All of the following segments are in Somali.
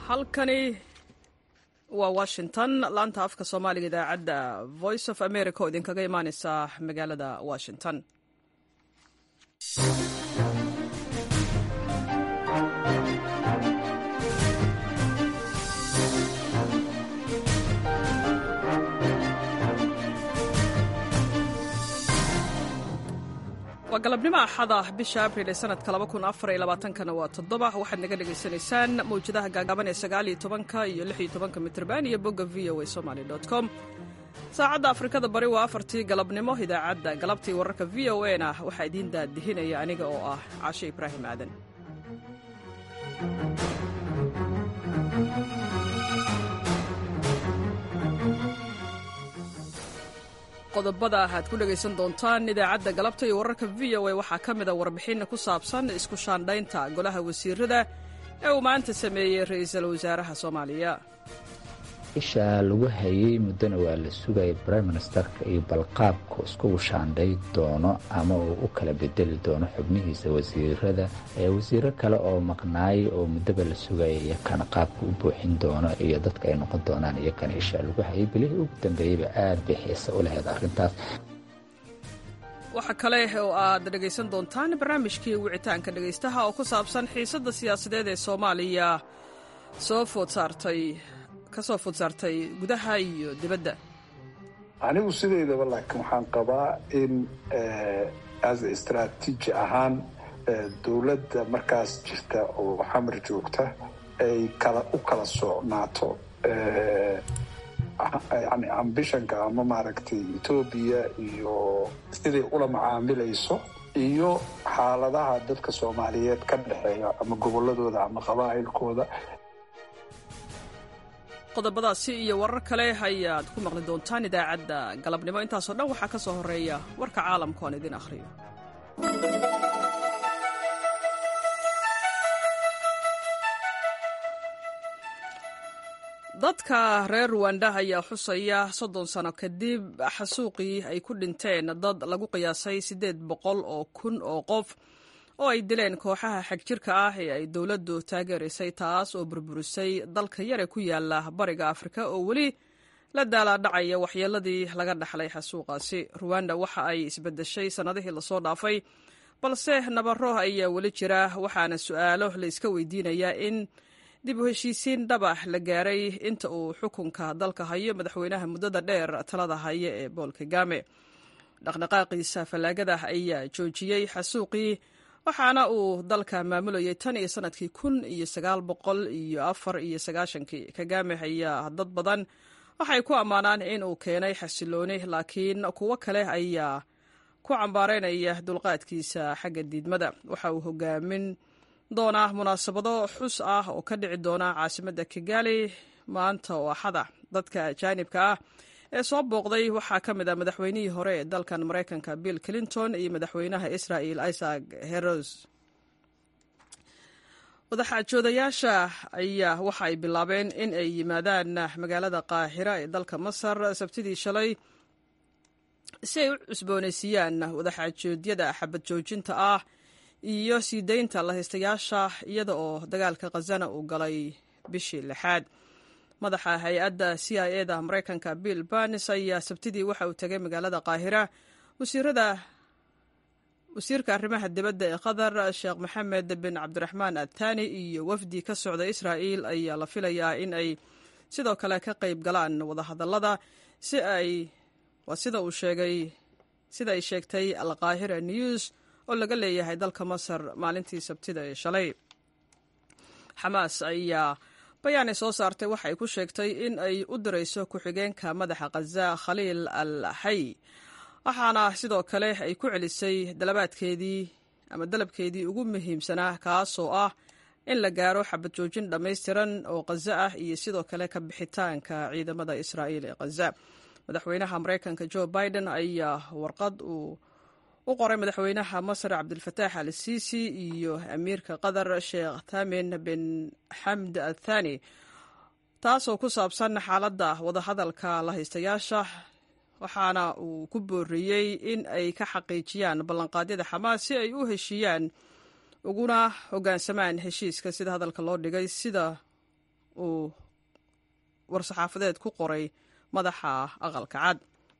halkani waa washington laanta afka soomaaliga idaacadda voice of america oo idinkaga imaaneysa magaalada washington waa galabnimo axada bisha abril ee sanadka kana waa toddoba waxaad naga dhagaysanaysaan mawjadaha gaagaaban ee sagaaliyo tobanka iyo lixiyo tobanka mitrban iyo bogga v o a somaly com saacadda afrikada bari waa afartii galabnimo idaacadda galabtii wararka v o a na waxaa idiin daadihinaya aniga oo ah caashe ibraahim aadan qodobada aad ku dhegaysan doontaan idaacadda galabta iyo wararka v o a waxaa ka mida warbixin ku saabsan isku shaandhaynta golaha wasiirada ee uu maanta sameeyey ra-iisul wasaaraha soomaaliya isha lagu hayey muddona waa la sugaya brime ministerka iyo balqaabka iskugu shaandhay doono ama uu u kala bedeli doono xubnihiisa wasiirada wasiiro kale oo maqnaay oo muddaba la sugaya iyo kana qaabka u buuxin doono iyo dadka ay noqon doonaan iyo kana isha lagu hayay bilihii ugu dambeeyeyba aad bay xiise u lahayd arrintaas waxaa kale oo aad dhegaysan doontaan barnaamijkii wicitaanka dhegaystaha oo ku saabsan xiisadda siyaasadeed ee soomaaliya soo food saartay kasoo food saartay gudaha iyo dibadda anigu sideydaba laakiin waxaan qabaa in as istraatiiji ahaan dowladda markaas jirta oo xamar joogta ay kala u kala socnaato yani ambishonka ama maaragtay etoobiya iyo siday ula macaamilayso iyo xaaladaha dadka soomaaliyeed ka dhexeeya ama gobolladooda ama qabaa'ilkooda qodobadaasi iyo warar kale ayaad ku maqli doontaan idaacadda galabnimo intaasoo dhan waxaa ka soo horeeya warka caalamka oon idin akhriyo dadka reer ruwanda ayaa xusaya soddon sano kadib xasuuqii ay ku dhinteen dad lagu qiyaasay siddeed boqol oo kun oo qof oo ay dileen kooxaha xagjirka ah ee ay dowladdu taageeraysay taas oo burburisay dalka yare ku yaala bariga afrika oo weli la daalaadhacaya waxyeeladii laga dhaxlay xasuuqaasi ruwanda waxa ay isbedeshay sannadihii lasoo dhaafay balse nabaro ayaa weli jira waxaana su'aalo la iska weydiinayaa in dib u heshiisiin dhabax la gaaray inta uu xukunka dalka hayo madaxweynaha muddada dheer talada haya ee bool kagame dhaqdhaqaaqiisa fallaagada ayaa joojiyey xasuuqii waxaana uu dalka maamulayay tan iyo sanadkii kun iyo sagaal boqol iyo afar iyo sagaashankii kagame ayaa dad badan waxay ku ammaanaan in uu keenay xasilooni laakiin kuwo kale ayaa ku cambaaraynaya dulqaadkiisa xagga diidmada waxa uu hogaamin doonaa munaasabado xus ah oo ka dhici doona caasimadda kigali maanta oo axada dadka ajaanibka ah ee soo booqday waxaa ka mid ah madaxweynihii hore ee dalkan maraykanka bill clinton iyo madaxweynaha israel isaac heros wadaxaajoodayaasha ayaa waxa ay bilaabeen in ay yimaadaan magaalada qaahira ee dalka masar sabtidii shalay si ay u cusboonaysiiyaan wadaxaajoodyada xabad joojinta ah iyo sii daynta lahaystayaasha iyada oo dagaalka khazana uu galay bishii lixaad madaxa hay-adda c i e da maraykanka bill barnes ayaa sabtidii waxa uu tegay magaalada qaahira wasiirada wasiirka arrimaha dibadda ee qatar sheekh maxamed bin cabdiraxmaan athani iyo wafdi ka socda israa'il ayaa la filayaa in ay sidoo kale ka qayb galaan wadahadallada si ay waa sida uu sheegay sida ay sheegtay alqaahira news oo laga leeyahay dalka masar maalintii sabtida ee shalay xamaas ayaa bayaanay soo saartay waxa ay ku sheegtay in ay u dirayso ku-xigeenka madaxa khaza khaliil al xay waxaana sidoo kale ay ku celisay dalabaadkeedii ama dalabkeedii ugu muhiimsanaa kaasoo ah in la gaaro xabad joojin dhammaystiran oo khaza ah iyo sidoo kale ka bixitaanka ciidamada israa'iil ee khaza madaxweynaha maraykanka jo biden ayaa warqad uu u qoray madaxweynaha masar cabdilfataax al siisi iyo amiirka qatar sheekh thamin bin xamd athani taasoo ku saabsan xaaladda wadahadalka lahaystayaasha waxaana uu ku booriyey in ay ka xaqiijiyaan ballanqaadyada xamaas si ay u heshiiyaan uguna hoggaansamaan heshiiska sida hadalka loo dhigay sida uu war-saxaafadeed ku qoray madaxa aqalka cad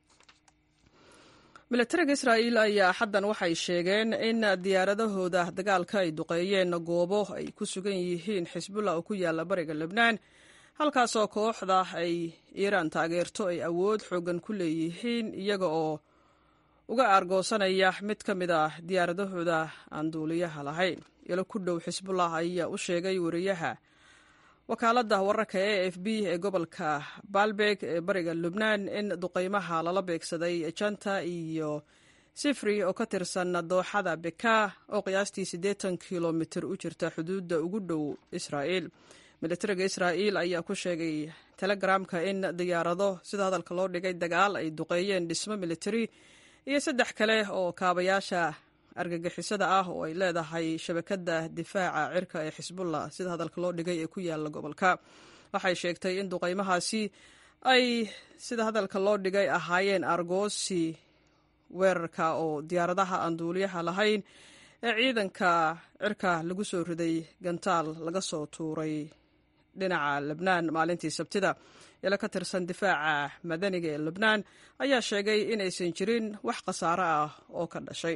milatariga israa'iil ayaa xaddan waxay sheegeen in diyaaradahooda dagaalka ay duqeeyeen goobo ay ku sugan yihiin xisbullah oo ku yaalla bariga lebnaan halkaasoo kooxda ay iiraan taageerto ay awood xoogan ku leeyihiin iyaga oo uga aargoosanaya mid ka mid ah diyaaradahooda aan duuliyaha lahayn ilo ku dhow xisbullah ayaa u sheegay wariyaha wakaaladda wararka e f b ee gobolka baalbeg ee bariga lubnaan in duqeymaha lala beegsaday janta iyo sifri oo ka tirsan dooxada beka oo qiyaastii siddeetan kilomitir u jirta xuduudda ugu dhow israa'iil militariga israa'iil ayaa ku sheegay telegramka in diyaarado sida hadalka loo dhigay dagaal ay duqeeyeen dhismo militari iyo saddex kale oo kaabayaasha argagixisada ah oo ay leedahay shabakadda difaaca cirka ee xisbullah sida hadalka loo dhigay ee ku yaala gobolka waxay sheegtay in duqeymahaasi ay sida hadalka loo dhigay ahaayeen argoosi weerarka oo diyaaradaha aan duuliyaha lahayn ee ciidanka cirka lagu soo riday gantaal laga soo tuuray dhinaca lebnaan maalintii sabtida ilo ka tirsan difaaca madaniga ee lebnaan ayaa sheegay inaysan jirin wax khasaaro ah oo ka dhashay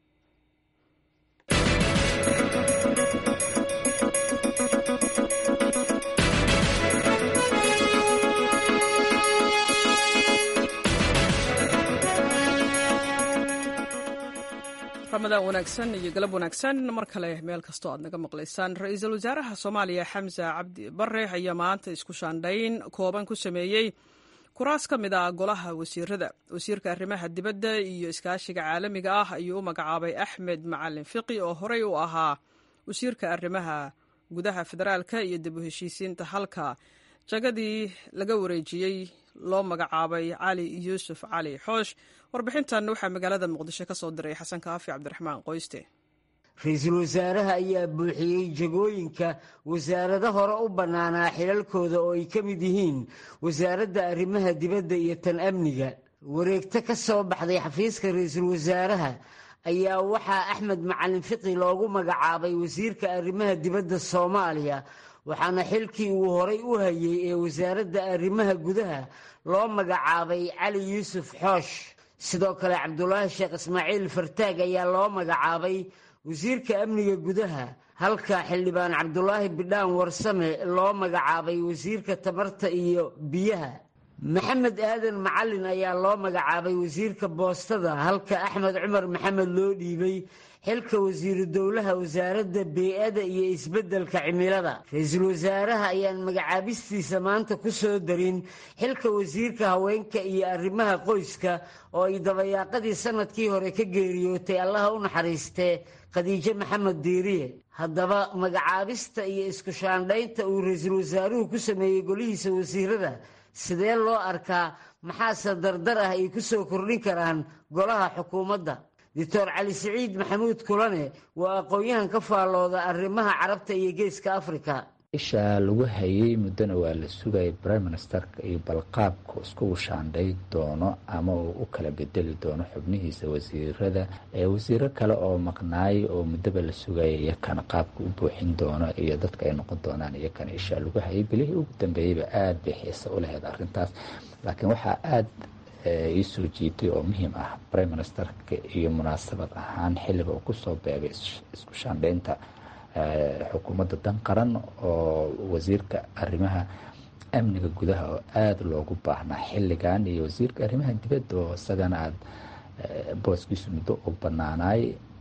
ramadaan wanaagsan iyo galab wanaagsan mar kale meel kastoo aad naga maqlaysaan ra-iisul wasaaraha soomaaliya xamse cabdi bare ayaa maanta isku shaandhayn kooban ku sameeyey kuraas ka mid ah golaha wasiirada wasiirka arrimaha dibadda iyo iskaashiga caalamiga ah ayuu u magacaabay axmed macalin fiqi oo horey u ahaa wasiirka arrimaha gudaha federaalka iyo dib u heshiisiinta halka jagadii laga wareejiyey loo magacaabay cali yuusuf cali xoosh warbixintan waxaa magaalada muqdisho ka soo diray xasan kaafi cabdiraxmaan qoyste ra-iisul wasaaraha ayaa buuxiyey jagooyinka wasaarado hore u bannaanaa xilalkooda oo ay ka mid yihiin wasaaradda arrimaha dibadda iyo tan amniga wareegto ka soo baxday xafiiska ra-iisul wasaaraha ayaa waxaa axmed macalin fiqi loogu magacaabay wasiirka arrimaha dibadda soomaaliya waxaana xilkii uu horay u hayey ee wasaaradda arrimaha gudaha loo magacaabay cali yuusuf xoosh sidoo kale cabdulaahi sheekh ismaaciil fartaag ayaa loo magacaabay wasiirka amniga gudaha halka xildhibaan cabdulaahi bidhaan warsame loo magacaabay wasiirka tamarta iyo biyaha maxamed aadan macalin ayaa loo magacaabay wasiirka boostada halka axmed cumar maxamed loo dhiibay xilka wasiiru dowlaha wasaaradda bey-ada iyo isbeddelka cimilada ra-iisul wasaaraha ayaan magacaabistiisa maanta ku soo darin xilka wasiirka haweenka iyo arrimaha qoyska oo ay dabayaaqadii sanadkii hore ka geeriyootay allaha u naxariistee khadiijo maxamed diiriye haddaba magacaabista iyo isku shaandhaynta uu ra-iisul wasaaruhu ku sameeyey golihiisa wasiirada sidee loo arkaa maxaase dardar ah ay ku soo kordhin karaan golaha xukuumadda doctor cali siciid maxamuud kulane waa aqoon-yahan ka faallooda arrimaha carabta iyo geeska afrika isha lagu hayay muddona waa la sugayay prime ministerka iyo balqaabka iskugu shaandhay doono ama uu u kala bedeli doono xubnihiisa wasiirada ee wasiiro kale oo maqnaay oo muddaba la sugayay iyakana qaabka u buuxin doono iyo dadka ay noqon doonaan iyakana isha lagu hayay bilihii ugu dambeeyeyba aada bay xiise u lahayd arrintaas laakiin waxaa aada ii soo jiitay oo muhiim ah prime ministerka iyo munaasabad ahaan xilliga uu kusoo beegay isku shaandhaynta xukuumadda dan qaran oo wasiirka arrimaha amniga gudaha oo aada loogu baahnaa xilligan iyo wasiirka arrimaha dibadda oo isagana aada booskiisu muddo u banaanaay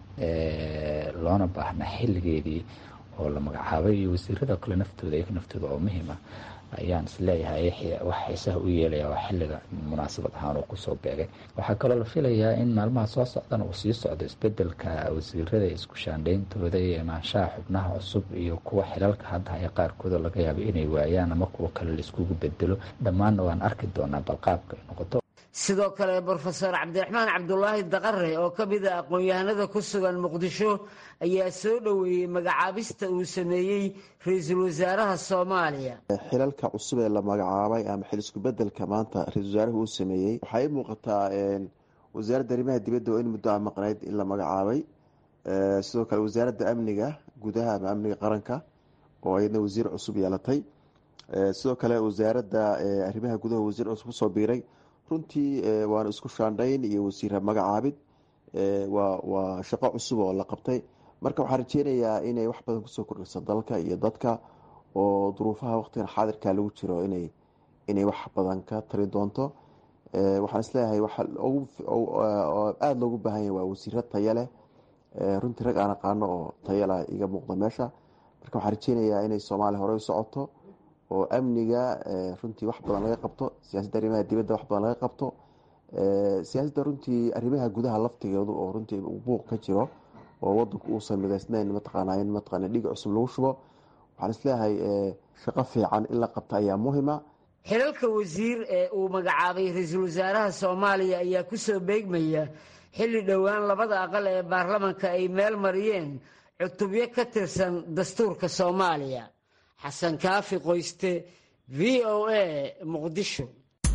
loona baahnaa xilligeedii oo la magacaabay iyo wasiirada kale naftooda iyaga naftooda oo muhiim ah ayaan isleeyahay wax xiisaha u yeelaya waa xilliga munaasabad ahaan uu kusoo beegay waxaa kaloo la filayaa in maalmaha soo socdana uu sii socdo isbedelka wasiirada isku shaandhayntooda iyo imaanshaha xubnaha cusub iyo kuwa xilalka hadda haya qaarkood oo laga yaabo inay waayaan ama kuwa kale laiskugu bedelo dhammaanna waan arki doonaa balqaabka ay noqoto sidoo kale brofeor cabdiraxmaan cabdulaahi daqare oo ka mid a aqoon-yahanada ku sugan muqdisho ayaa soo dhoweeyey magacaabista uu sameeyey ra-iisul wasaaraha soomaaliya xilalka cusub ee la magacaabay ama xil isku bedelka maanta ra-isul wasaaruhu uu sameeyey waxay muuqataa wasaaradda arrimaha dibadda oo in muddo a maqnayd in la magacaabay sidoo kale wasaaradda amniga gudaha ama amniga qaranka oo iyadna wasiir cusub yeelatay sidoo kale wasaaradda arrimaha gudaha wasiir cusub kusoo biiray runtii waana isku shaandhayn iyo wasiira magacaabid waa waa shaqo cusub oo la qabtay marka waxaan rajeynayaa inay wax badan kusoo kordhiso dalka iyo dadka oo duruufaha waqtigan xaadirka lagu jiro inay inay wax badan ka tari doonto waxaan isleeyahay waxa aada loogu baahan yahay waa wasiiro taya leh runtii rag aan aqaano oo tayala iga muuqda meesha marka waxaan rajeynayaa inay soomaaliya horey u socoto oo amniga runtii wax badan laga qabto siyaasadda arrimaha dibadda wax badan laga qabto siyaasadda runtii arrimaha gudaha laftigeedu oo runtii buuq ka jiro oo wadanku uusan midaysnayn mataqaana in mataqaana dhiig cusub lagu shubo waxaan isleeyahay shaqo fiican in la qabta ayaa muhima xilalka wasiir ee uu magacaabay ra-iisul wasaaraha soomaaliya ayaa ku soo beegmaya xilli dhowaan labada aqal ee baarlamanka ay meel mariyeen cutubyo ka tirsan dastuurka soomaaliya xasan kaafi qoyste v o a muqdisho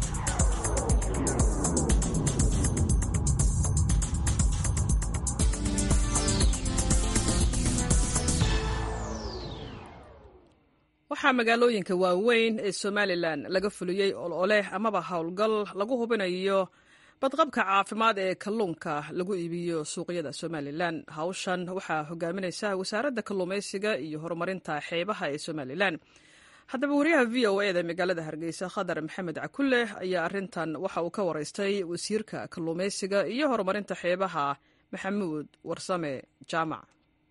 waxaa magaalooyinka waaweyn ee somalilan laga fuliyey ololeh amaba howlgal lagu hubinayo badqabka caafimaad ee kalluunka lagu iibiyo suuqyada somalilan hawshan waxaa hogaaminaysa wasaaradda kalluumaysiga iyo horumarinta xeebaha ee somalilan haddaba wariyaha v o eda magaalada hargeysa khadar maxamed cakulle ayaa arintan waxa uu ka waraystay wasiirka kalluumaysiga iyo horumarinta xeebaha maxamuud warsame jaamac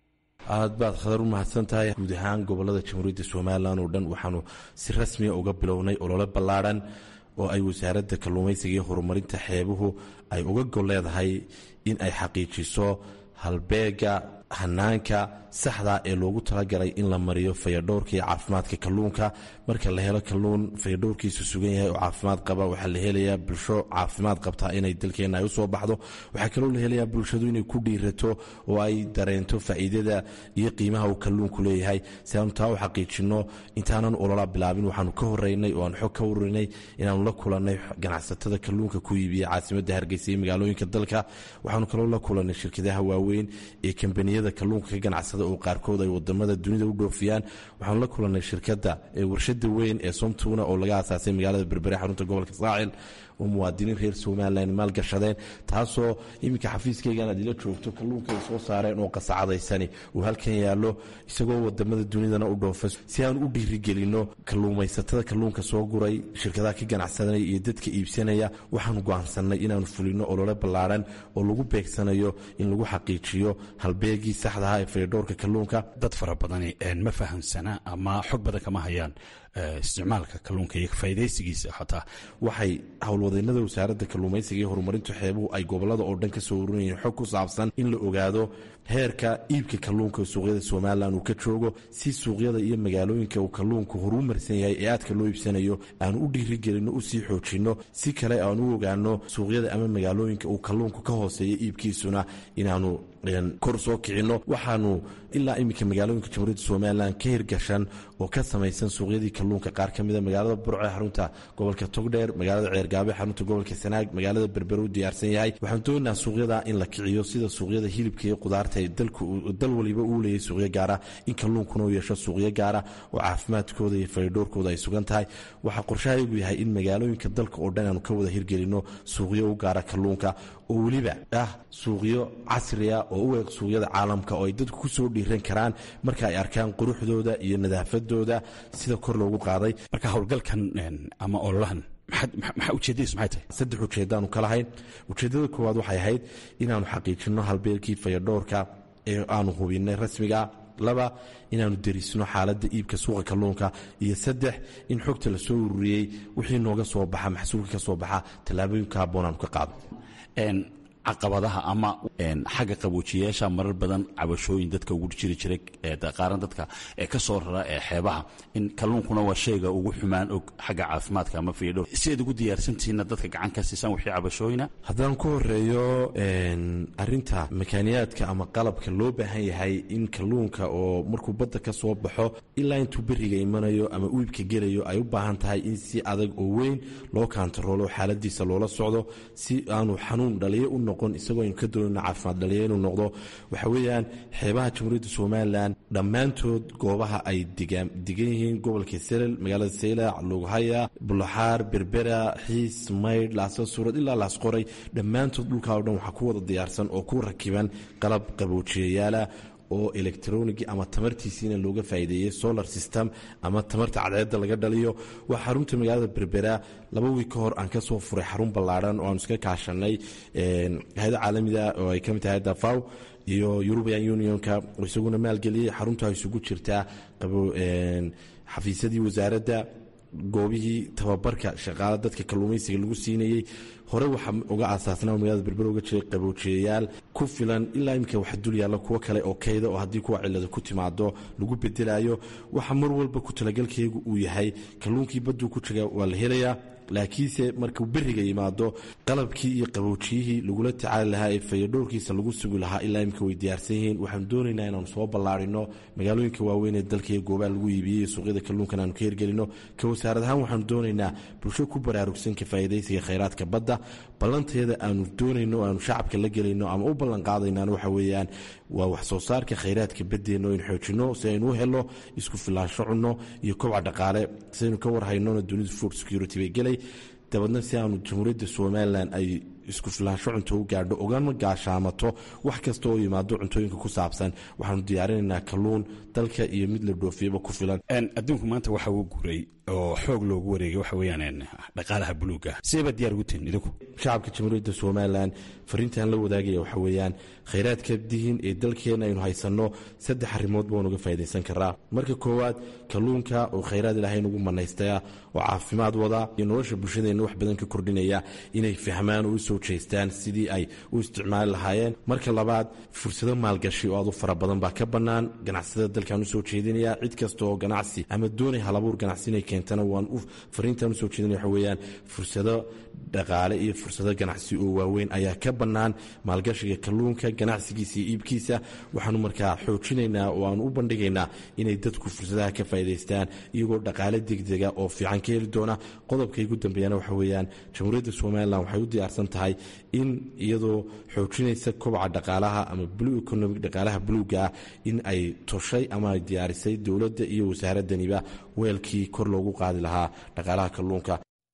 aad baad khadar u mahadsan tahay guud ahaan gobolada jamhuuriyadda somalilan oo dhan waxaanu si rasmiya uga bilownay olole ballaadhan oo ay wasaaradda kalluumaysiga iyo horumarinta xeebuhu ay uga gol leedahay in ay xaqiijiso halbeega hanaanka saxda ee loogu talagalay in la mariyo fayadhowrka iyo caafimaadka kalluunka marka la helo kalluun fayadhowrkiisu sugan yahay oo caafimaad qaba waxaa la helayaa bulsho caafimaad qabtaa inay dalkeenna ay usoo baxdo waxaa kaloo la helayaa bulshadu inay ku dhiirato oo ay dareento faa'iidada iyo qiimaha uu kalluunku leeyahay si aanu taa u xaqiijinno intaanan olola bilaabin waxaanu ka horeynay oo aan xog ka warinay inaanu la kulannay ganacsatada kalluunka ku iibiya caasimadda hargeysa iyo magaalooyinka dalka waxaanu kaloo la kulannay shirkadaha waaweyn ee kambaniyada kalluunka ka ganacsada oo qaarkood ay wadamada dunida u dhoofiyaan waxaanu la kulannay shirkadda ee warshada weyn ee somtuna oo laga aasaasay magaalada berbere xarunta gobolka saacil oo muwaadiniin reer somalilan maalgashadeen taasoo iminka xafiiskaygan aad ila joogto kalluunka ay soo saareen oo qasacadaysani uu halkan yaallo isagoo wadamada dunidana u dhoofa si aan u dhiirigelinno kalluumaysatada kalluunka soo guray shirkadaha ka ganacsanaya iyo dadka iibsanaya waxaanu go'aansannay inaanu fulino olole ballaadhan oo lagu beegsanayo in lagu xaqiijiyo halbeegii saxdaha ee faydhowrka kalluunka dad fara badani ma fahamsana ama xog badan kama hayaan isticmaalka kalluunka iyo faa'idaysigiisa xataa waxay howlwadeennada wasaaradda kalluumaysiga iyo horumarinta xeebuhu ay gobolada oo dhan ka soo urinayeen xog ku saabsan in la ogaado heerka iibka kalluunka suuqyada somalilan uu ka joogo si suuqyada iyo magaalooyinka uu kalluunku horuu marsan yahay ee aadka loo iibsanayo aanu u dhiirigelinno usii xoojinno si kale aan u ogaano suuqyada ama magaalooyinka uu kalluunku ka hooseeya iibkiisuna inaanu kor soo kicinno waxaanu ilaa iminka magaalooyinka jamhuuriyadda somalilan ka hirgashan oo ka samaysan suuqyadii kalluunka qaar ka mida magaalada burco ee xarunta gobolka togdheer magaalada ceergaabe xarunta gobolka sanaag magaalada berbere u diyaarsan yahay waxaan doonaynaa suuqyada in la kiciyo sida suuqyada hilibka iyo qudaarta ee dal waliba uu leeyahay suuqyo gaara in kalluunkuna uu yeesho suuqyo gaara oo caafimaadkooda iyo faydhowrkooda ay sugan tahay waxaa qorshahayagu yahay in magaalooyinka dalka oo dhan aanu ka wada hirgelinno suuqyo u gaara kalluunka oo weliba ah suuqyo casriya oo u eeg suuqyada caalamka oo ay dadku ku soo dhiiran karaan marka ay arkaan quruxdooda iyo nadaafadooda sida kor loogu qaaday marka howlgalkan ama ololahan maxaa ujeedadiisu maxay tahay saddex ujeeddaanu ka lahayn ujeeddada koowaad waxay ahayd inaanu xaqiijinno halbeelkii fayadhowrka ee aanu hubinay rasmiga laba inaanu derisno xaaladda iibka suuqa kalluunka iyo saddex in xogta la soo ururiyey wixii nooga soo baxa maxsuulka ka soo baxa tallaabooyinka habboon aanu ka qaado caqabadaha ama xagga qaboojiyayaasha marar badan cabashooyin dadka ugu jiri jiray qaaran dadka ka soo rara ee xeebaha in kalluunkuna waa shayga ugu xumaan og xagga caafimaadka ama fiidhow sidaad ugu diyaarsantihiinna dadka gacan ka siisaan wixii cabashooyina haddaan ku horeeyo arinta makaaniyaadka ama qalabka loo baahan yahay in kalluunka oo markuu badda ka soo baxo ilaa intuu beriga imanayo ama uibka gelayo ay u baahan tahay in si adag oo weyn loo kaantaroolo xaaladiisa loola socdo si aanu xanuun dhaliyo u noqon noqon isagoo aynu ka doonayno caafimaad dhaliya inuu noqdo waxa weeyaan xeebaha jamhuuriyadda somalilan dhammaantood goobaha ay degan yihiin gobolka selel magaalada seylac lughaya bulaxaar berbera xiis maydh laasa suurad ilaa laasqoray dhammaantood dhulkaa o dhan waxaa ku wada diyaarsan oo ku rakiban qalab qaboojiyayaala oo electronigi ama tamartiisiina looga faa'iideeyey solar system ama tamarta cadceedda laga dhaliyo waa xarunta magaalada berbera laba wiig ka hor aan ka soo furay xarun ballaadhan oo aan iska kaashanay hay-ada caalamiga oo ay ka mid tahay hayadda faw iyo european unionka oo isaguna maalgeliyey xaruntaa isugu jirtaa xafiisyadii wasaaradda goobihii tababarka shaqaale dadka kalluumaysiga lagu siinayey hore waxaa uga aasaasnaa magaalada berber uga jiray qaboojiyayaal ku filan ilaa iminka waxa dul yaalla kuwo kale oo kayda oo haddii kuwa cilada ku timaado lagu bedelayo waxa mar walba ku talagalkaygu uu yahay kalluunkii badduu ku jiga waa la helayaa laakiinse markuu beriga yimaado qalabkii iyo qaboojiyihii lagula tacaali lahaa ee fayadhowrkiisa lagu sugi lahaa ilaa imika way diyaarsan yihiin waxaanu doonaynaa inaanu soo ballaarino magaalooyinka waaweyn ee dalka iyo goobaha lagu iibiyey suuqyada kalluunkan aanu ka hirgelino ka wasaarad ahaan waxaanu doonaynaa bulsho ku baraarugsan ka faa'idaysiga khayraadka badda ballanteeda aanu doonayno aanu shacabka la gelayno ama u ballan qaadaynaan waxa weeyaan waa wax soo saarka khayraadka baddeenna aynu xoojinno si aynu u helno isku filaansho cunno iyo kobca dhaqaale si aynu ka warhaynona dunidu food security bay gelay dabadna si aanu jamhuuriyadda somalilan ay isku filaansho cunto u gaadho ogama gaashaamato wax kasta oo yimaado cuntooyinka ku saabsan waxaanu diyaarinaynaa kalluun dalka iyo mid la dhoofiyaba ku filan adduunku maanta waxa uu guuray oo xoog loogu wareegay waxa weeyaan dhaqaalaha buluuga sideebaa diyaar ugu tihin idinku shacabka jamhuuriyadda somalilan fariintan la wadaagaya waxa weeyaan khayraadka dihin ee dalkeenna aynu haysanno saddex arrimood baan uga faa'idaysan karaa marka koowaad kalluunka oo khayraad ilaahay nagu manaystaya oo caafimaad wada iyo nolosha bulshadeenna wax badan ka kordhinaya inay fahmaan oo u soo jeestaan sidii ay u isticmaali lahaayeen marka labaad fursado maalgashi oo aad u fara badan baa ka bannaan ganacsatada dalkan usoo jeedinaya cid kasta oo ganacsi ama doonay halabuur ganacsi inay keentana waan fariintan usoo jeedinaya waxa weeyaan fursado dhaqaale iyo fursado ganacsi oo waaweyn ayaa ka bannaan maalgashiga kalluunka ganacsigiisa iyo iibkiisa waxaanu markaa xoojinaynaa oo aanu u bandhigaynaa inay dadku fursadaha ka faa'idaystaan iyagoo dhaqaale degdega oo fiican ka heli doona qodobka igu dambeeyana waxa weeyaan jamhuuriyadda somalilan waxay u diyaarsan tahay in iyadoo xoojinaysa kobaca dhaqaalaha ama blue economic dhaqaalaha buluuga ah in ay toshay ama ay diyaarisay dowladda iyo wasaaradaniba weelkii kor loogu qaadi lahaa dhaqaalaha kalluunka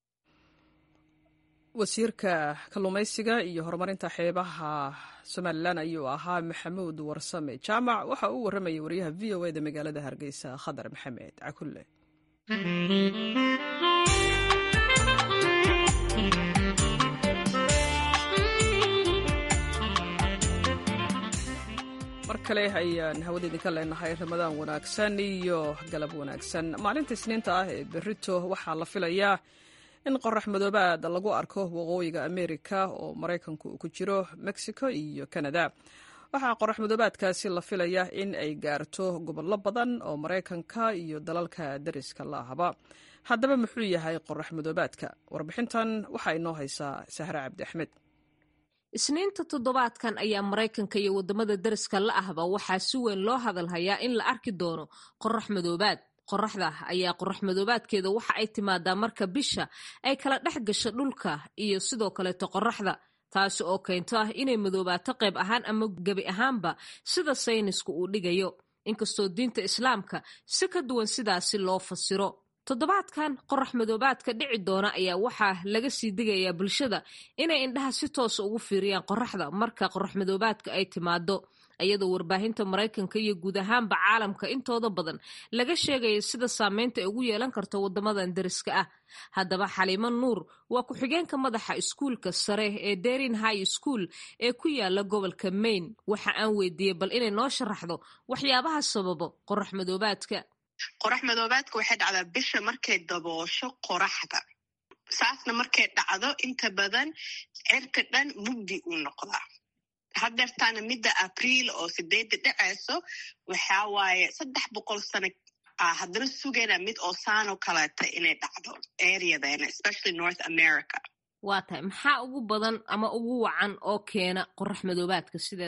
wasiirka kalluumaysiga iyo horumarinta xeebaha somalilan ayuu ahaa maxamuud warsame jaamac waxa uu warramayay wariyaha v o eda magaalada hargeysa khadar maxamed cakulle mar kale ayaan hawada idinka leenahay ramadaan wanaagsan iyo galab wanaagsan maalinta isniinta ah ee berito waxaa la filayaa in qorax madoobaad lagu arko waqooyiga amerika oo maraykanku uu ku jiro mexico iyo canada waxaa qorax madoobaadkaasi la filaya in ay gaarto gobollo badan oo maraykanka iyo dalalka dariska la ahba haddaba muxuu yahay qorax madoobaadka warbixintan waxaa inoo haysaa sahre cabdi axmed isniinta toddobaadkan ayaa maraykanka iyo waddamada dariska la ahba waxaa si weyn loo hadalhayaa in la arki doono qorax madoobaad qoraxda ayaa qorax madoobaadkeeda waxa ay timaadaa marka bisha ay kala dhex gasho dhulka iyo sidoo kaleeto qoraxda taasi oo keento ah inay madoobaato qayb ahaan ama gebi ahaanba sida saynisku uu dhigayo inkastoo diinta islaamka si ka duwan sidaasi loo fasiro toddobaadkan qorax madoobaadka dhici doona ayaa waxaa laga sii digayaa bulshada inay indhaha si toosa ugu fiiriyaan qoraxda marka qorax madoobaadka ay timaado iyadoo warbaahinta maraykanka iyo guud ahaanba caalamka intooda badan laga sheegaya sida saameynta ay ugu yeelan karto waddamadan dariska ah haddaba xaliimo nuur waa ku-xigeenka madaxa iskuulka sare ee derin high school ee ku yaala gobolka maine waxa aan weydiiyey bal inay noo sharaxdo waxyaabaha sababo qorax madoobaadka qorax madoobaadka waxay dhacdaa bisha markay daboosho qoraxda saasna markay dhacdo inta badan cirka dhan mugdi uu noqdaa hadeertaana midda abriil oo sideedda dhacayso waxaa waaye saddex boqol sano ah haddana sugayna mid oo saanoo kaleeta inay dhacdo areadeena especially north america waa tahay maxaa ugu badan ama ugu wacan oo keena qorax madoobaadka sideedaba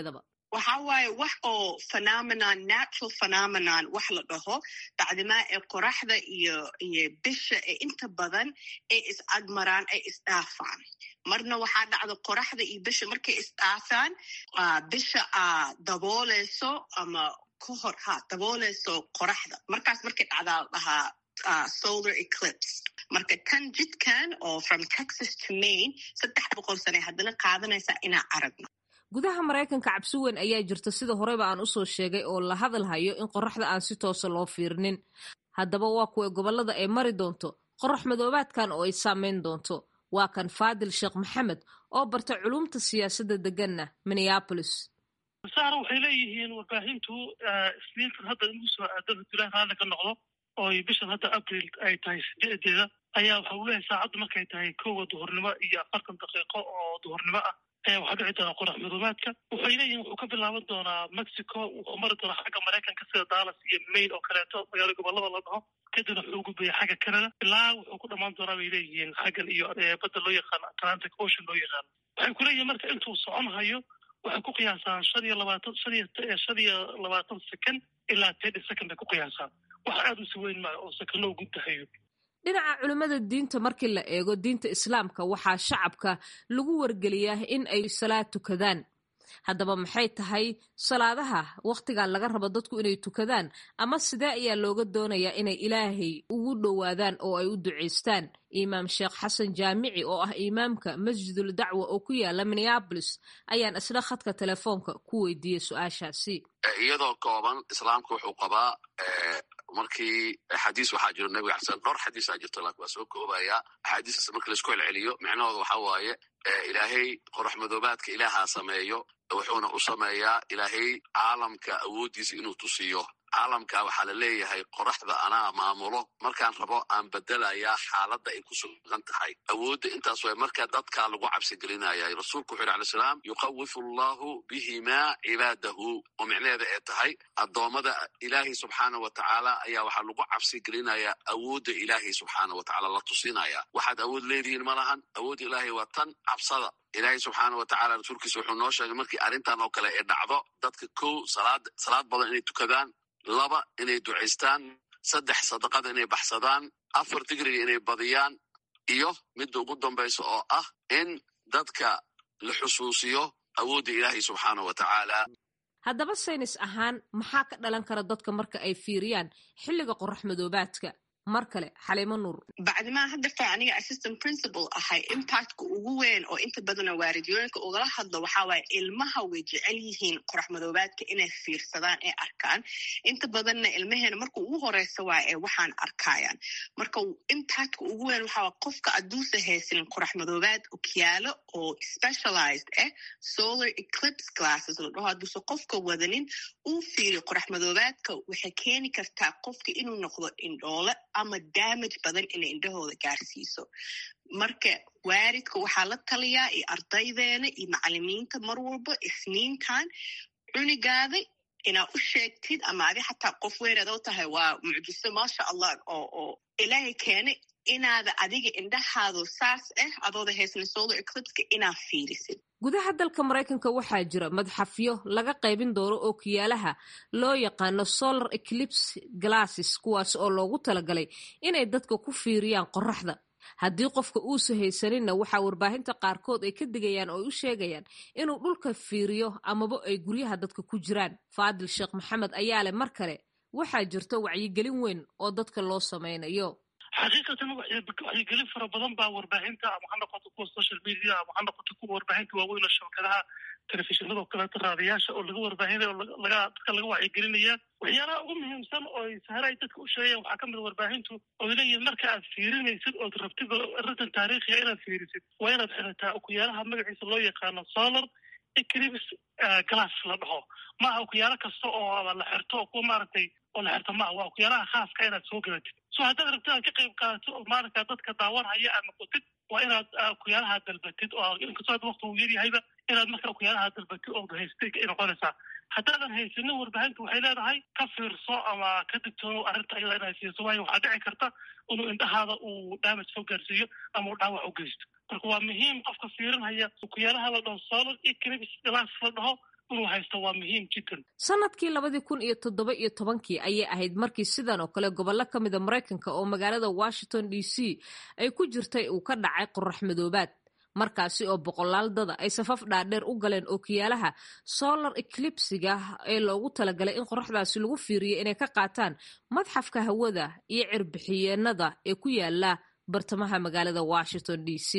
waxa waaye wax oo phenomenon natural phenomenon wax la dhaho bacdimaa ee qoraxda iyo iyo bisha ee inta badan ay is-agmaraan ay isdhaafaan marna waxaa dhacda qoraxda iyo bisha markay isdhaafaan bisha a dabooleyso ama ka hor ha dabooleyso qoraxda markaas markay dhacdaa la dhahaa Uh, solar eclipse marka tan jidkan oo from texas to maine saddex boqol sane haddana qaadanaysaa inaan aragno gudaha maraykanka cabsi weyn ayaa jirta sida horeyba aan usoo sheegay oo la hadalhayo in qoraxda aan si toosa loo fiirinin haddaba waa kuwa gobollada ay mari doonto qorax madoobaadkan oo ay saameyn doonto waa kan faadil sheekh maxamed oo barta culumta siyaasadda deganna minneapolis sahra waxay leeyihiin warbaahintu isniintan hadda inuu soo aado hadilah raalli ka noqdo oo bishan hadda abril ay tahay sideedeeda ayaa waxa uu leeyahay saacaddu markay tahay kowa duhurnimo iyo afartan daqiiqo oo duhurnimo ah ayaa waxaa dhici doonaa qorax madoobaadka waxay leeyihin wuxuu ka bilaaban doonaa mexico wuxuu mari doonaa xagga maraykanka sida dallas iyo maine oo kaleeto magaalo gobolada la dhaho kadibna wuxuu gudbaya xagga canada ilaa wuxuu ku dhammaan doonaa bay leeyihiin xaggan iyo badda loo yaqaano atlantic ocean loo yaqaano waxay ku leeyihin marka intuu socon hayo waxay ku qiyaasaan shan iyo labaatan shan iyo shan iyo labaatan second ilaa thirty second bay ku qiyaasaan wax aada u siweyn maayo oo sakano guddahayo dhinaca culimmada diinta markii la eego diinta islaamka waxaa shacabka lagu wargeliyaa in ay salaad tukadaan haddaba maxay tahay salaadaha wakhtigan laga rabo dadku inay tukadaan ama sidee ayaa looga doonayaa inay ilaahay ugu dhowaadaan oo ay u ducaystaan imaam sheekh xasan jaamici oo ah imaamka masjidul dacwa oo ku yaala minneabolis ayaan isla khadka telefoonka ku weydiiyey su-aashaasi iyadoo kooban islaamka wuxuu qabaa markii xadiis waxaa jiro nabiga xasan dhowr xadiisaa jirto laakin waa soo koobaya axaadiistaas marka laisku celceliyo micnahooda waxa waaye ilaahay qorax madoobaadka ilaahaa sameeyo wuxuuna u sameeyaa ilaahay caalamka awooddiisa inuu tusiyo caalamka waxaa la leeyahay qoraxda anaa maamulo markaan rabo aan bedelayaa xaaladda ay ku sugan tahay awoodda intaas way marka dadkaa lagu cabsigelinaya rasuulku wuxu yhi alay salaam yuqawifu allahu bihimaa cibaadahu oo micnaheeda ee tahay addoommada ilaahay subxaana wa tacaala ayaa waxaa lagu cabsi gelinayaa awoodda ilaahay subxaana wa tacala la tusinaya waxaad awood leedihiin ma lahan awoodda ilaahay waa tan cabsada ilaahay subxaana wa tacala rasuulkiisa wuxuu noo sheegay markii arrintan oo kale ay dhacdo dadka kow salaad salaad badan inay tukadaan laba inay ducaystaan saddex sadaqada inay baxsadaan afar digriga inay badiyaan iyo midda ugu dambaysa oo ah in dadka la xusuusiyo awoodda ilaahay subxaana wa tacaala haddaba saynis ahaan maxaa ka dhalan kara dadka marka ay fiiriyaan xilliga qorax madoobaadka mar kale xaliimo nuur bacdimaa haddeerta aniga assistant principal ahay impactka ugu weyn oo inta badana waaridiyooyinka ugala hadlo waxaa waaye ilmaha way jecel yihiin qorax madoobaadka inay fiirsadaan ee arkaan inta badanna ilmaheena marka ugu horeysa waa ee waxaan arkayaan marka impactka ugu weyn waxaa qofka adduusa haysanin qorax madoobaad okyaalo oo specialized ah solar eclipse glasses la dhaho hadduusa qofka wadanin uu fiiriyo qorax madoobaadka waxay keeni kartaa qofka inuu noqdo indhoole ama damage badan inay indhahooda gaarsiiso marka waaridka waxaa la taliyaa iyo ardaydeena iyo macalimiinta mar walba isniintan cunigaada inaa u sheegtid ama adi xataa qof weynaad oo tahay waa mucjiso maasha allah oo oo ilaahay keenay inaada adiga indhahaado saas ah adooda haysna solar eclipska inaad fiirisid gudaha dalka maraykanka waxaa jira madxafyo laga qaybin doono oo kiyaalaha loo yaqaano solar eclipse glasses kuwaas oo loogu talagalay inay dadka ku fiiriyaan qoraxda haddii qofka uusa haysaninna waxaa warbaahinta qaarkood ay ka digayaan oo ay u sheegayaan inuu dhulka fiiriyo amaba ay guryaha dadka ku jiraan faadil sheekh maxamed ayaa leh mar kale waxaa jirta wacyigelin weyn oo dadka loo samaynayo xaqiiqatan waxyigelin fara badan baa warbaahinta ama ha noqoto kuwa social media ama ha noqoto kuwa warbaahinta waaweyn oo shabakadaha telefishinada oo kaleeto raadiyaasha oo laga warbaahinaya oo laga dadka laga wacyigelinaya waxyaalaha ugu muhiimsan oo sahara ay dadka u sheegayaan waxaa kamid warbaahintu oo leeyihin marka aad fiirinaysid ood rabtid arrintan taariikhiga inaad fiirisid waa inaad xirataa okuyaalaha magaciisa loo yaqaano solar eclipse glass la dhaho maaha okuyaalo kasta oo la xirto oo kuwa maaragtay oo la xirto maaha waa okuyaalaha khaaska inaad soo gadatid so haddaad rabtid aad ka qayb qaadato oo maaragta dadka daawanhaya aad noqotid waa inaad okuyaalaha dalbatid oo inkastoo hadda wakti uu yaryahayba inaad marka okuyaalaha dalbatid oo haystay ay noqonaysaa haddaadan haysanin warbaahintu waxay leedahay ka fiirso ama ka digtoono arrinta ayada inaad siiso waayo waxaa dhici karta inuu indhahaada uu damage soo gaarsiiyo ama uu dhaawac u geysto marka waa muhiim qofka fiirinhaya okuyaalaha la dhaho solar eclipse glass la dhaho inuu haysto waa muhiim jiddan sanadkii labadii kun iyo toddoba iyo tobankii ayay ahayd markii sidan oo kale gobollo ka mida maraykanka oo magaalada washington d c ay ku jirtay uu ka dhacay qorax madoobaad markaasi oo boqolaal dada ay safaf dhaadheer u galeen ookiyaalaha solar eclipsiga ee loogu talagalay in qoraxdaasi lagu fiiriyo inay ka qaataan madxafka hawada iyo cirbixiyeenada ee ku yaala bartamaha magaalada washington d c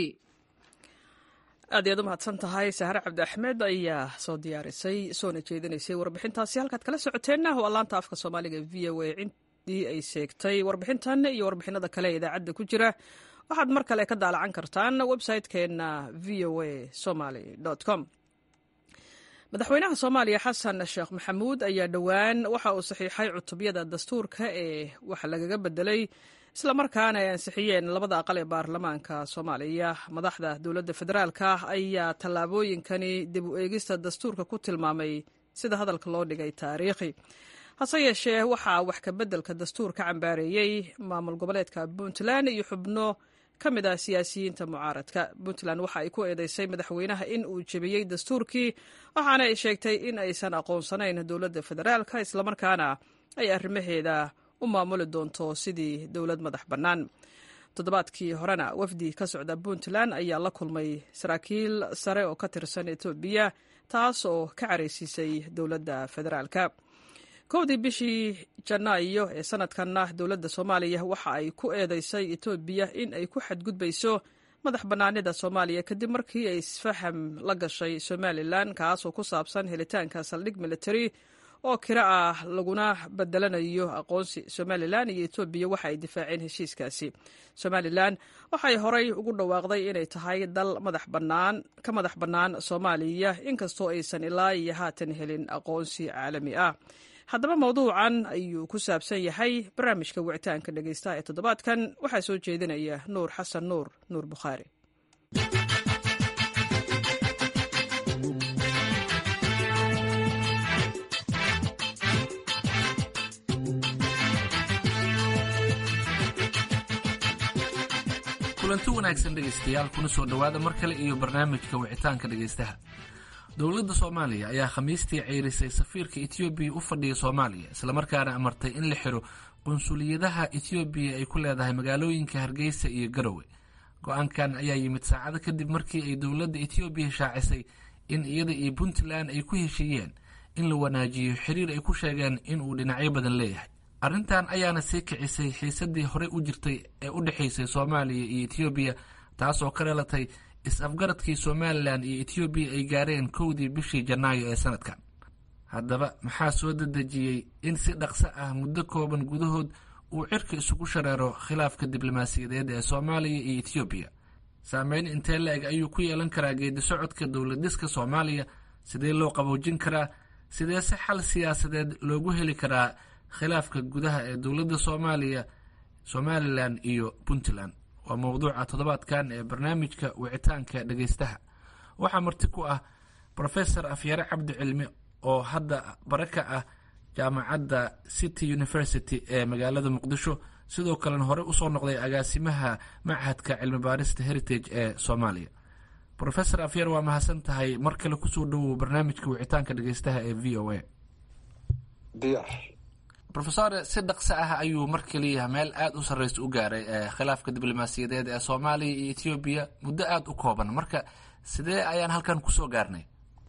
aad iyaad u mahadsan tahay sahre cabdi axmed ayaa soo diyaarisay soona jeedinaysay warbixintaasi halkaad kala socoteenna waa laanta afka soomaaliga v o a cintii ay seegtay warbixintan iyo warbixinada kale ee idaacadda ku jira waxaad mar kale ka daalacan kartaan website-keenna v o a somaly com madaxweynaha soomaaliya xasan sheekh maxamuud ayaa dhowaan waxa uu saxiixay cutubyada dastuurka ee wax lagaga bedelay islamarkaana ay ansixiyeen labada aqal ee baarlamaanka soomaaliya madaxda dowladda federaalka ayaa tallaabooyinkani dib u eegista dastuurka ku tilmaamay sida hadalka loo dhigay taariikhi hase yeeshee waxaa wax kabeddelka dastuur ka cambaareeyey maamul goboleedka puntland iyo xubno ka mid ah siyaasiyiinta mucaaradka puntland waxa ay ku eedeysay madaxweynaha in uu jebiyey dastuurkii waxaana ay sheegtay in aysan aqoonsanayn dowladda federaalka islamarkaana ay arrimaheeda u maamuli doonto sidii dowlad madax bannaan toddobaadkii horena wafdi ka socda puntland ayaa la kulmay saraakiil sare oo ka tirsan etoobiya taas oo ka caraysiisay dowladda federaalka kowdii bishii janaayo ee sanadkanna dowladda soomaaliya waxa ay ku eedeysay etoobiya in ay ku xadgudbayso madax bannaanida soomaaliya kadib markii ay isfaham la gashay somalilan kaasoo ku saabsan helitaanka saldhig military oo kiro ah laguna bedelanayo aqoonsi somalilan iyo etoobiya waxa ay difaaceen heshiiskaasi somalilan waxay horay ugu dhawaaqday inay tahay dal madax bannaan ka madax bannaan soomaaliya inkastoo aysan ilaa iyo haatan helin aqoonsi caalami ah haddaba mawduucan ayuu ku saabsan yahay barnaamijka wicitaanka dhegeystaha ee toddobaadkan waxaa soo jeedinaya nuur xasan nuur nuur bukhaari kulanti wanaagsan dhegaystayaal kuna soo dhowaada mar kale iyo barnaamijka wicitaanka dhegaystaha dowladda soomaaliya ayaa khamiistii ceyrisay safiirka etoobiya u fadhiya soomaaliya islamarkaana amartay in la xiro qunsuliyadaha etoobiya ay ku leedahay magaalooyinka hargeysa iyo garowe go-aankan ayaa yimid saacado kadib markii ay dowladda etoobiya shaacisay in iyada iyo puntland ay ku heshiiyeen in la wanaajiyo xiriir ay ku sheegeen inuu dhinacyo badan leeyahay arrintan ayaana sii kicisay xiisadii horey u jirtay ee u dhexaysay soomaaliya iyo etoobiya taasoo ka dhalatay is-afgaradkii somalilan iyo etoobiya ay gaareen kowdii bishii janaayo ee sanadkan haddaba maxaa soo dedejiyey in si dhaqso ah muddo kooban gudahood uu cirka isugu shareero khilaafka diblomaasiyadeed ee soomaaliya iyo etoobiya saameyn intee la-eg ayuu ku yeelan karaa geedi socodka dowladiska soomaaliya sidee loo qaboojin karaa sidee si xal siyaasadeed loogu heli karaa khilaafka gudaha ee dowladda soomaaliya somalilan iyo puntland waa mowduuca toddobaadkan ee barnaamijka wicitaanka dhegeystaha waxaa marti ku ah profesor afyare cabdi cilmi oo hadda bare ka ah jaamacadda city university ee magaalada muqdisho sidoo kalena hore usoo noqday agaasimaha machadka cilmi baarista heritage ee soomaaliya profesor afyare waa mahadsan tahay mar kale kusoo dhowow barnaamijka wicitaanka dhegeystaha ee v o a rofesor si dhaqso ah ayuu mar keliya meel aada u sarreysa u gaaray khilaafka diblomaasiyadeed ee soomaaliya iyo etoobiya muddo aada u kooban marka sidee ayaan halkan kusoo gaarnay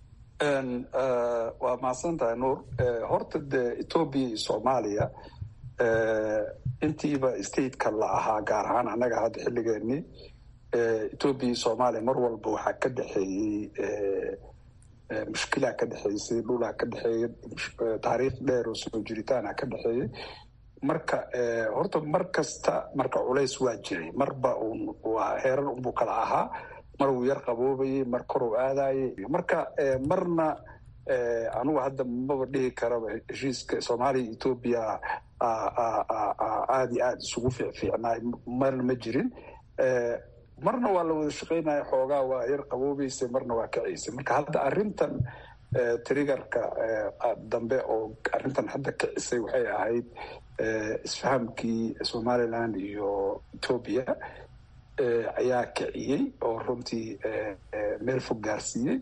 waa mahadsan tahay nuur horta dee etoobiya iyo soomaaliya intiiba stateka la ahaa gaar ahaan annaga hadda xilligeenii etoobiya iyo soomaaliya mar walba waxaa ka dhexeeyey mushkilaa ka dhexeysay dhulaa ka dhexeeyay taariikh dheer oo soo jiritaana ka dhexeeyey marka horta mar kasta marka culays waa jiray marba un waa heerar unbuu kala ahaa mar uu yar qaboobayey mar koruu aadayey marka marna anugu hadda maba dhihi karaba heshiiska soomaaliya iyo etoobiya aada iyo aada isugu fiicfiicnaay marna ma jirin marna waa la wada shaqeynaya xoogaa waa yar qaboobeysay marna waa kaceysay marka hadda arrintan triggerka dambe oo arrintan hadda kicisay waxay ahayd isfahamkii somaliland iyo etoobiya ayaa kiciyey oo runtii meel fog gaarsiiyey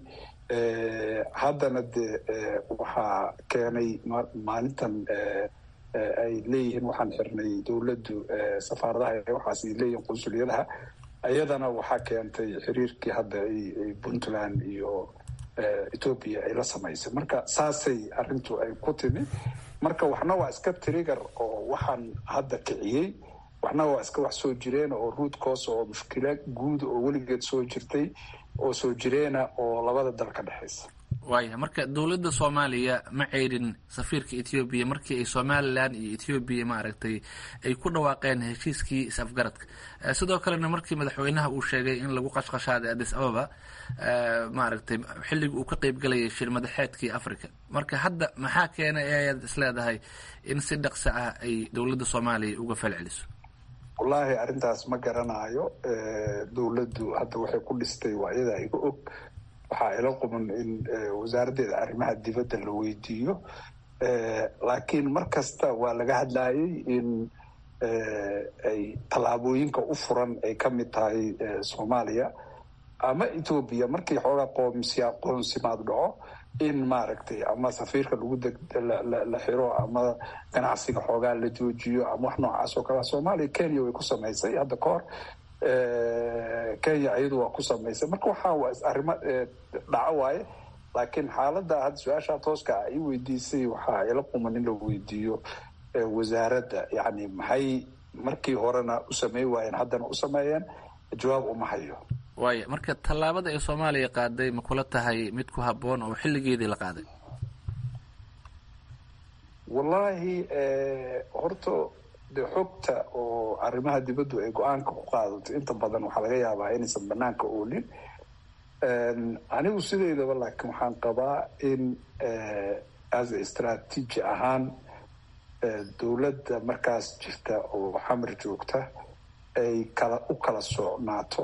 haddana de waxaa keenay maalintan ay leeyihiin waxaan xirnay dowladdu safaaradaha waxaas ay leeyihiin qunsuliyadaha iyadana waxaa keentay xiriirkii hadda puntland iyo ethoopia ay la samaysay marka saasay arrintu ay ku timi marka waxna waa iska trigger oo waxaan hadda kiciyey waxna waa iska wax soo jireen oo root cause oo mushkila guud oo weligeed soo jirtay oo soo jireena oo labada dal ka dhexaysa waaya marka dowladda soomaaliya ma ceyrin safiirka ethoobiya markii ay somalilan iyo ethoobiya maaragtay ay ku dhawaaqeen heshiiskii is-afgaradka sidoo kalena markii madaxweynaha uu sheegay in lagu qashqashaaday addis ababa maaragtay xilligii uu ka qeybgalayay shir madaxeedkii africa marka hadda maxaa keenay ayaad isleedahay in si dhaqso ah ay dowladda soomaaliya uga falceliso wallaahi arrintaas ma garanayo dowladdu hadda waxay ku dhistay waa iyadaa iga og waxaa ila quman in wasaaraddeeda arrimaha dibadda la weydiiyo laakiin mar kasta waa laga hadlayay in ay tallaabooyinka u furan ay ka mid tahay soomaaliya ama etoobiya markii xoogaa qoomsiya qoonsimaad dhaco in maaragtay ama safiirka lagu la xiro ama ganacsiga xoogaa la joojiyo ama wax noocaas oo kale soomaaliya kenya way ku samaysay hadda ka hor kenya iyadu waa ku samaysay marka waxaa waa arrimo dhaco waaye laakiin xaaladda hadda su-aashaa tooska a i weydiisay waxaa ila quman in la weydiiyo wasaaradda yacni maxay markii horena u samey waayeen haddana u sameeyeen jawaab uma hayo waaya marka tallaabada ay soomaaliya qaaday ma kula tahay mid ku habboon oo xilligeedii la qaaday wallaahi horta de xogta oo arrimaha dibaddu ay go-aanka ku qaadato inta badan waxaa laga yaabaa inaysan banaanka oolin anigu sideydaba laakiin waxaan qabaa in as a strategy ahaan dowladda markaas jirta oo xamar joogta ay kala u kala socnaato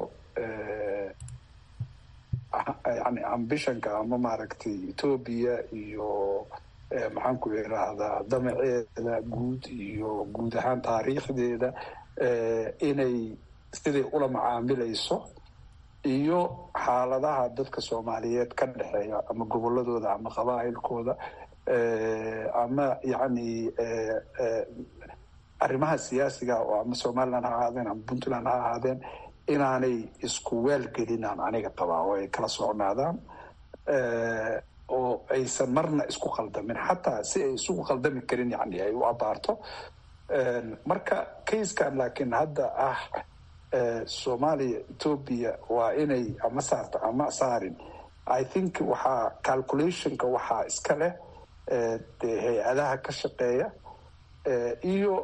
yani ambitionka ama maaragtay ethoobia iyo maxaan ku irahdaa damaceeda guud iyo guud ahaan taariikhdeeda inay siday ula macaamilayso iyo xaaladaha dadka soomaaliyeed ka dhexeeya ama goboladooda ama qabaa'ilkooda ama yacni arrimaha siyaasiga oo ama somaliland ha ahaadeen ama puntland ha ahaadeen inaanay isku waalgelinaan aniga qabaa oo ay kala socnaadaan oo aysan marna isku qaldamin xataa si ay isugu qaldami karin yani ay u abaarto marka kaiskan laakiin hadda ah soomaaliya ethoobia waa inay ama saarto ama saarin i think waxaa calculationka waxaa iska leh dee hay-adaha ka shaqeeya iyo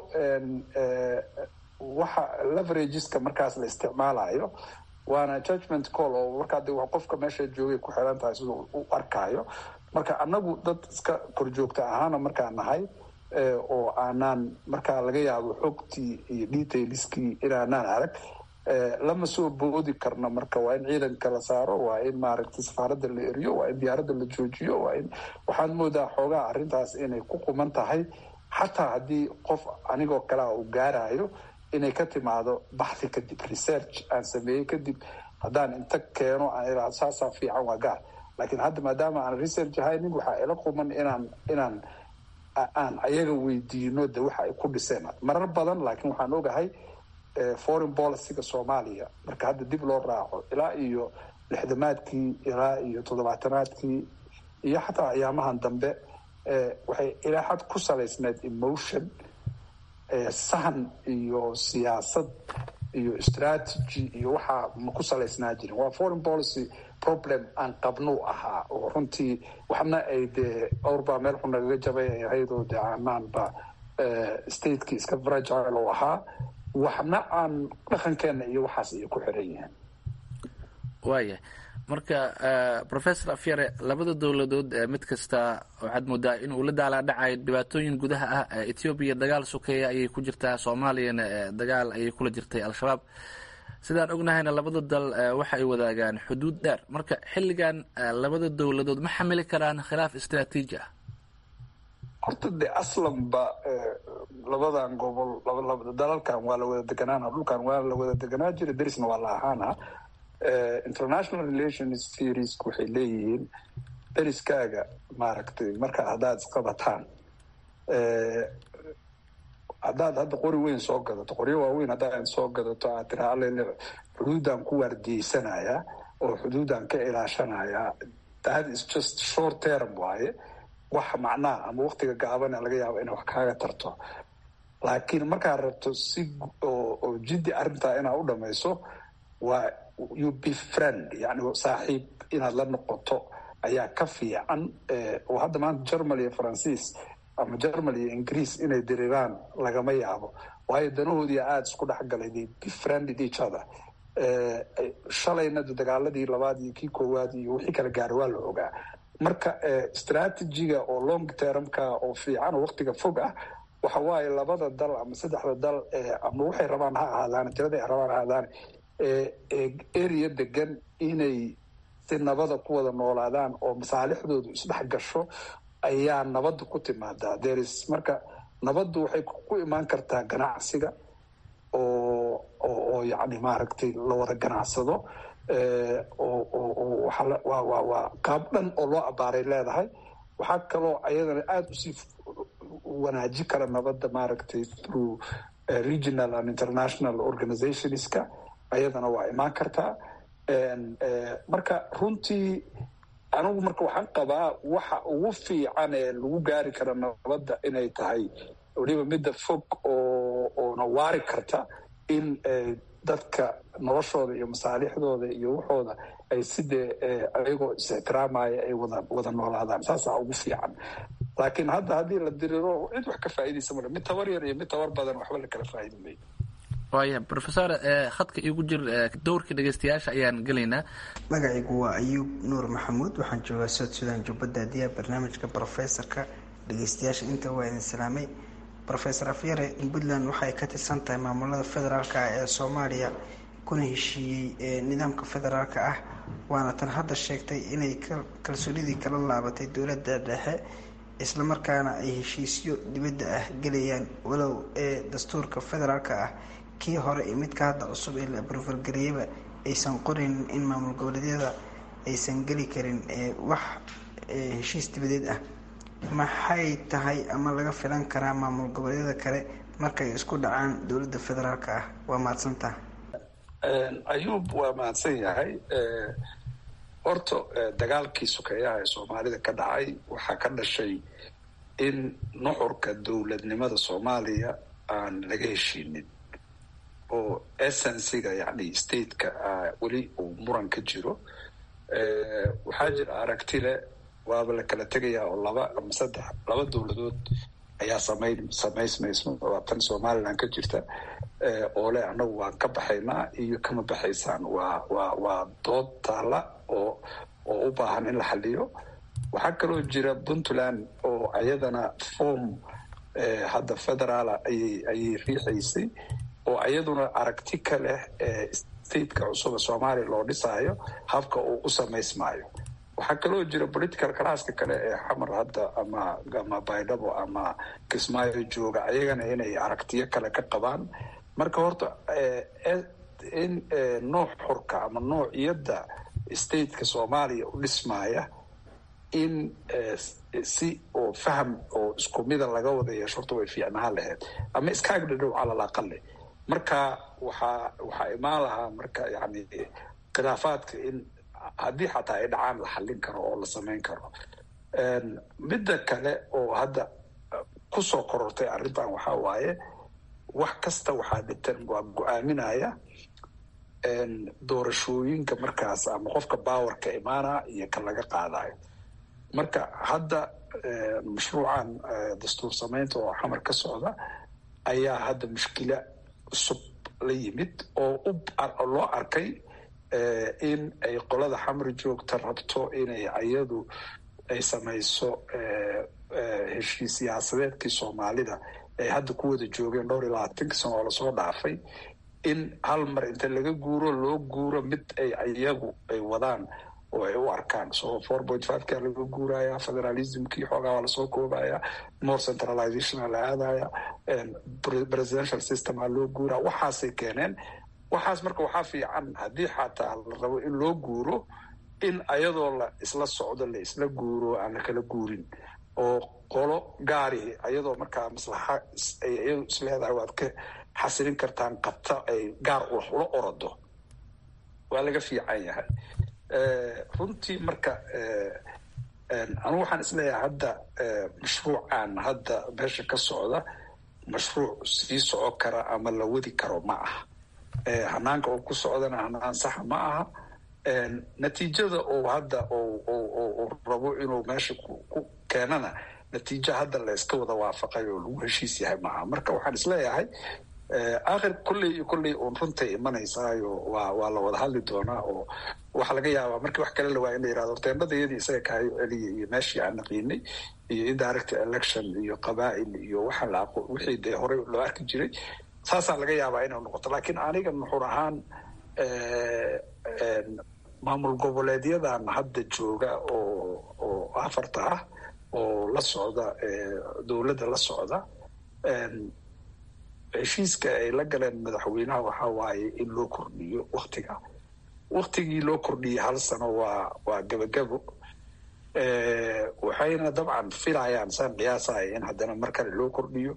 waxa leverageska markaas la isticmaalayo waana judgment call oo markaa de qofka meesha joogay ku xiran tahay siduu u arkaayo marka anagu dad iska korjoogta ahaana markaa nahay oo aanaan markaa laga yaabo xogtii iyo detailskii inaanaan arag lama soo boodi karno marka waa in ciidanka la saaro waa in maaragtay safaaradda la eriyo waa in diyaaradda la joojiyo waa in waxaad moodaa xoogaa arrintaas inay ku quman tahay xataa haddii qof anigoo kalea uu gaarayo inay ka timaado baxthi kadib research aan sameeyey kadib haddaan inta keeno aan iraado saasaa fiican waa gaar laakiin hadda maadaama aan research haynin waxaa ila quman inaan inaan aan ayaga weydiino de waxa ay ku dhiseen marar badan laakiin waxaan ogahay foreign policyga soomaaliya marka hadda dib loo raaco ilaa iyo lixdamaadkii ilaa iyo toddobaatanaadkii iyo xataa ayaamahan dambe waxay ilaa xad ku salaysneed emotion sahan iyo siyaasad iyo strategy iyo waxaa ma ku salaysnaa jirin waa foreign policy problem aan qabnuu ahaa oo runtii waxna ay dee awrbaa meel xun nagaga jabay ay ahayd oo dee aanaanba stateki iska fragile oo ahaa waxna aan dhaqankeena iyo waxaas ay ku xiran yihiin waaya marka professor afyare labada dowladood mid kasta waxaad moodaa in uu la daalaadhacayo dhibaatooyin gudaha ah ethoobiya dagaal sokeeya ayay ku jirtaa soomaaliyana dagaal ayay kula jirtay al-shabaab sidaan ognahayna labada dal waxa ay wadaagaan xuduud dheer marka xilligan labada dowladood ma xamili karaan khilaaf istraatiiji ah horta de aslanba labadan gobol dalalkan waa la wada deganaana dhulkan waa la wada deganaa jira derisna waa la ahaana international relations theories waxay leeyihiin deriskaaga maaragtay marka haddaad isqabataan haddaad hadda qori weyn soo gadato qoryo waaweyn haddaad soo gadato aad tiraa alele xuduudan ku waardiyeysanayaa oo xuduudan ka ilaashanayaa that is just short term waaye wax macnaa ama waktiga gaabana laga yaabo inay wax kaaga tarto laakiin markaad rabto si oo jiddi arrintaa inaad u dhamayso waa you be friend yani saaxiib inaad la noqoto ayaa ka fiican oo hadda maanta germany iyo faransiis ama germany iyo ingiriis inay diriraan lagama yaabo waayo danahoodii aada isku dhexgalay they befriended each other shalayna dagaaladii labaad iyo kii koowaad iyo wixii kala gaara waa la ogaa marka strategiga oo long termka oo fiican oo waktiga fog ah waxa waaye labada dal ama saddexda dal ama waxay rabaan ha ahaadaan tirada ay rabaan ha ahaadaan area degan inay si nabada ku wada noolaadaan oo masaalixdoodu isdhex gasho ayaa nabadda ku timaadaa thereis marka nabaddu waxay ku imaan kartaa ganacsiga oo oo yani maaragtay la wada ganacsado oo waa waa qaab dhan oo loo abaaray leedahay waxaa kaloo ayadana aada usii wanaaji kara nabadda maaragtay through regional and international organizationska ayadana waa imaan kartaa marka runtii anigu marka waxaan qabaa waxa ugu fiican ee lagu gaari kara nabadda inay tahay weliba midda fog oo oona waari karta in dadka noloshooda iyo masaalixdooda iyo waxooda ay sidee ayagoo is-ixtiraamaya ay wada wada noolaadaan saasaa ugu fiican laakiin hadda haddii la diriro cid wax ka faa'iidaysa male mid tabar yar iyo mid tabar badan waxba la kala faa'idi mayo waaya rofesor khadka igu jir dowrka dhegeystayaasha ayaan gelaynaa magacaygu waa ayuub nuur maxamuud waxaan joogaa south sudan jubbadda adiya barnaamijka brofesorka dhegeystayaasha inta waa idin salaamay rofesor afyare puntland waxay ka tirsan tahay maamulada federaalka ah ee soomaaliya kuna heshiiyey nidaamka federaalka ah waana tan hadda sheegtay inay kalsoonidii kala laabatay dowladda dhexe islamarkaana ay heshiisyo dibadda ah gelayaan walow ee dastuurka federaalka ah kii hore iyo midka hadda cusub ee la abrofalgariyaba aysan qoraynin in maamul goboleedyada aysan geli karin wax heshiis dibadeed ah maxay tahay ama laga filan karaa maamul goboleedyada kale markay isku dhacaan dowladda federaalka ah waa mahadsantaha ayuub waa mahadsan yahay horta dagaalkii sukeeyaha ee soomaalida ka dhacay waxaa ka dhashay in nuxurka dowladnimada soomaaliya aan laga heshiinin oo essensiga yani stateka weli uu muran ka jiro waxaa jira aragti le waaba la kala tegayaa oo laba ama saddex laba dowladood ayaa samayn samaysmayso waa tan somaliland ka jirta oo le annagu waan ka baxaynaa iyo kama baxaysaan waa waa waa dood taalla oo oo u baahan in la xaliyo waxaa kaloo jira puntland oo ayadana form hadda federaala ayay ayay riixaysay oo ayaduna aragti ka leh stateka cusuba soomaaliya loo dhisaayo habka uu u samaysmaayo waxaa kaloo jira political classka kale ee xamar hadda ama ama baydhabo ama kismaayo jooga ayagana inay aragtiyo kale ka qabaan marka horta in nooc xurka ama noociyadda stateka soomaaliya u dhismaaya in si oo faham oo isku mida laga wada yeesho horta way fiicnaan lahayd ama iskaag dhadhow calal aqali marka waxaa waxaa imaan lahaa marka yani khilaafaadka in haddii xataa ay dhacaan la xallin karo oo la samayn karo midda kale oo hadda kusoo korortay arrintan waxaa waaye wax kasta waxaa dhitan waa go-aaminaya doorashooyinka markaas ama qofka bawarka imaana iyo ka laga qaadayo marka hadda mashruucan dastuur samaynta oo xamar ka socda ayaa hadda mushkila cusub la yimid oo loo arkay in ay qolada xamar joogta rabto inay ayadu ay samayso heshiis siyaasadeedkii soomaalida ay hadda ku wada joogeen dhowr iyo labaatanki sano oo lasoo dhaafay in hal mar inta laga guuro loo guuro mid ay iyagu ay wadaan oo ay u arkaan so four point five kaa laga guuraya federalismkii xoogaa waa lasoo koobaya more centralization aa la aadaya presidential system aa loo guuraya waxaasay keeneen waxaas marka waxaa fiican haddii xataa la rabo in loo guuro in ayadoo la isla socdo la isla guuro aan la kala guurin oo qolo gaari ayadoo markaa maslaxa ay iyadu isleedahay waad ka xasilin kartaan qabta ay gaar ula orado waa laga fiican yahay runtii marka anugu waxaan isleeyahay hadda mashruucan hadda meesha ka socda mashruuc sii soco kara ama la wadi karo ma aha hanaanka oo ku socdana hanaan saxa ma aha natiijada oo hadda oo rabo inuu meesha ku keenana natiijo hadda la iska wada waafaqay oo lagu heshiis yahay maaha marka waxaan isleeyahay akhir kolley iyo kolley uun runtay imanaysaayo waa waa la wada hadli doonaa oo waxaa laga yaabaa markii wax kale la waaya in la yirahdo teendhada iyadii isaga kahayo celiya iyo meeshii aan naqiinay iyo indirect election iyo qabaa'il iyo waxa la aqo wixii dee horey loo arki jiray saasaa laga yaabaa inay noqoto laakiin aniga nuxur ahaan maamul goboleedyadan hadda jooga oo oo afarta ah oo la socda dowladda la socda heshiiska ay la galeen madaxweynaha waxaa waaye in loo kordhiyo waktiga waktigii loo kordhiyey hal sano waa waa gebagabo waxayna dabcan filayaan saan qiyaasaya in haddana mar kale loo kordhiyo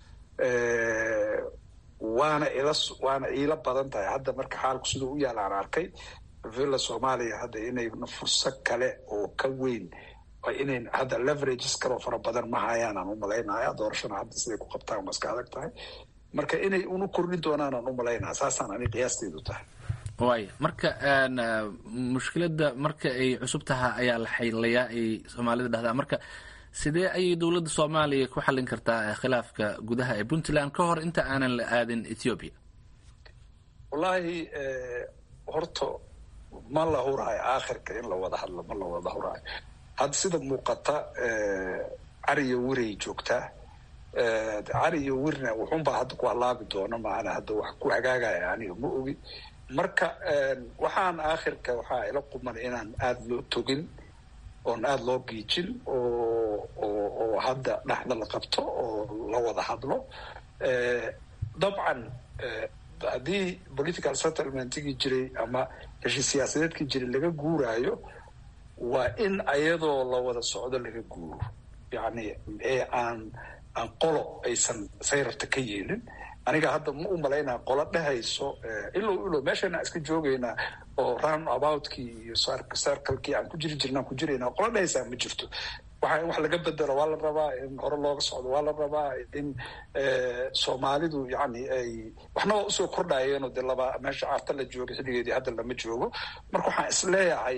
waana ila waana iila badan tahay hadda marka xaalku siduu u yaala aan arkay villa soomaaliya hadda inay fursad kale oo ka weyn inay hadda leverages kaloo fara badan ma hayaan aan u malaynaya doorashana hadda siday ku qabtaan waa iska adag tahay marka inay unu kordhin doonaan aan u malaynaya saasaan ani qiyaasteedu tahay waaya marka mushkiladda marka ay cusub taha ayaa la xaylayaa ay soomaalida dhahdaa marka sidee ayay dowladda soomaaliya ku xallin kartaa khilaafka gudaha ee puntland ka hor inta aanan la aadin ethiopia wallaahi horta ma la huraayo aakhirka in la wada hadlo ma la wada huraayo hadda sida muuqata cariyo wiray joogtaa cariyo wirna wuxunbaa hadda ku halaabi doona maana hadda wax ku hagaagaya aniga ma ogi marka waxaan aakhirka waxaa ila quman inaan aada loo togin oon aada loo giijin oo oo oo hadda dhexda la qabto oo la wada hadlo dabcan haddii political settlementkii jiray ama heshii siyaasadeedkii jiray laga guuraayo waa in ayadoo la wada socdo laga guuro yacni ee aan aan qolo aysan sayrarta ka yeelin aniga hadda ma u malaynaa qolo dhehayso ilow ilow meeshana iska joogaynaa oo round aboutkii iyo circlekii aan ku jiri jirnaan ku jiraynaa qolo dhehaysaa ma jirto waxa in wax laga bedelo waa la rabaa in hore looga socdo waa la rabaa in soomaalidu yani ay waxna waa usoo kordhayeenoo dee laba meesha carta la joogay xilligeedii hadda lama joogo marka waxaan isleeyahay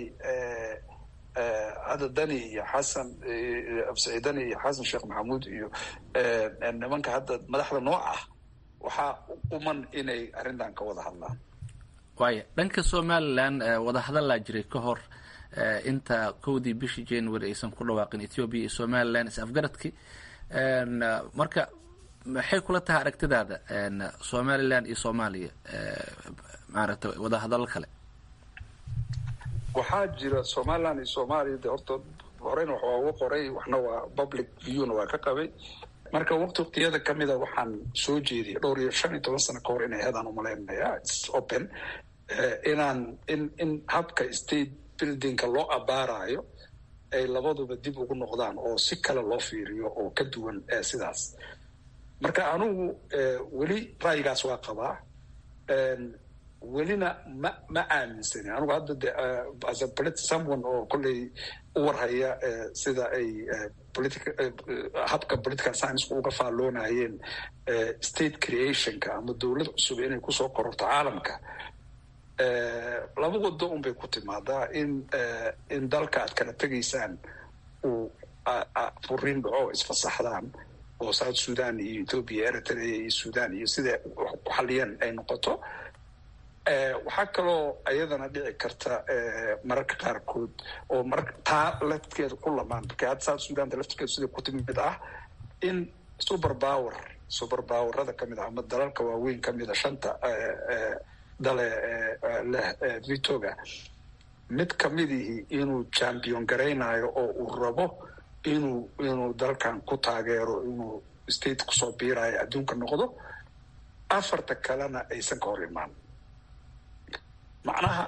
hadda dani iyo xasan absaciid dani iyo xasan sheekh maxamuud iyo nimanka hadda madaxda nooc ah waxaa u quman inay arrintan ka wada hadlaan waaya dhanka somalilan wadahadallaa jiray ka hor inta kowdii bishii january aysan ku dhawaaqin ethiopia iyo somalilan is afgaradkii marka maxay kula tahay aragtidaada somalilan iyo soomaaliya maaragta wadahadallo kale waxaa jira somaliland iyo soomaaliya de horta horeyna wax waa uga qoray waxna waa public viewna waa ka qabay marka waqti waqtiyada kamida waxaan soo jeediyay dhowr iyo shan iyo toban sano ka hor inay heedaan umalaynaya its open inaan in in habka state buildingka loo abaarayo ay labaduba dib ugu noqdaan oo si kale loo fiiriyo oo ka duwan sidaas marka anugu weli ra'yigaas waa qabaa welina ma ma aaminsani anugu hadda de as a polit someone oo kolley u warhaya sida ay politica habka political science uga faalloonayeen state creationka ama dowlad cusub inay kusoo kororto caalamka laba wado un bay ku timaadaa in in dalka aad kala tegaysaan uu furiin dhaco isfasaxdaan oo south sudan iyo ethoopia eritrea iyo sudan iyo siday ku xaliyeen ay noqoto waxaa kaloo iyadana dhici karta mararka qaarkood oo mar taa lafteeda ku lamaan marka hadda south sudanta laftirkeedu sida ku timid ah in super power super powerada kamid ah ama dalalka waaweyn kamida shanta dale leh vitoga mid kamidihii inuu champion garaynayo oo uu rabo inuu inuu dalkan ku taageero inuu state kusoo biirayo adduunka noqdo afarta kalena aysan ka hor imaan macnaha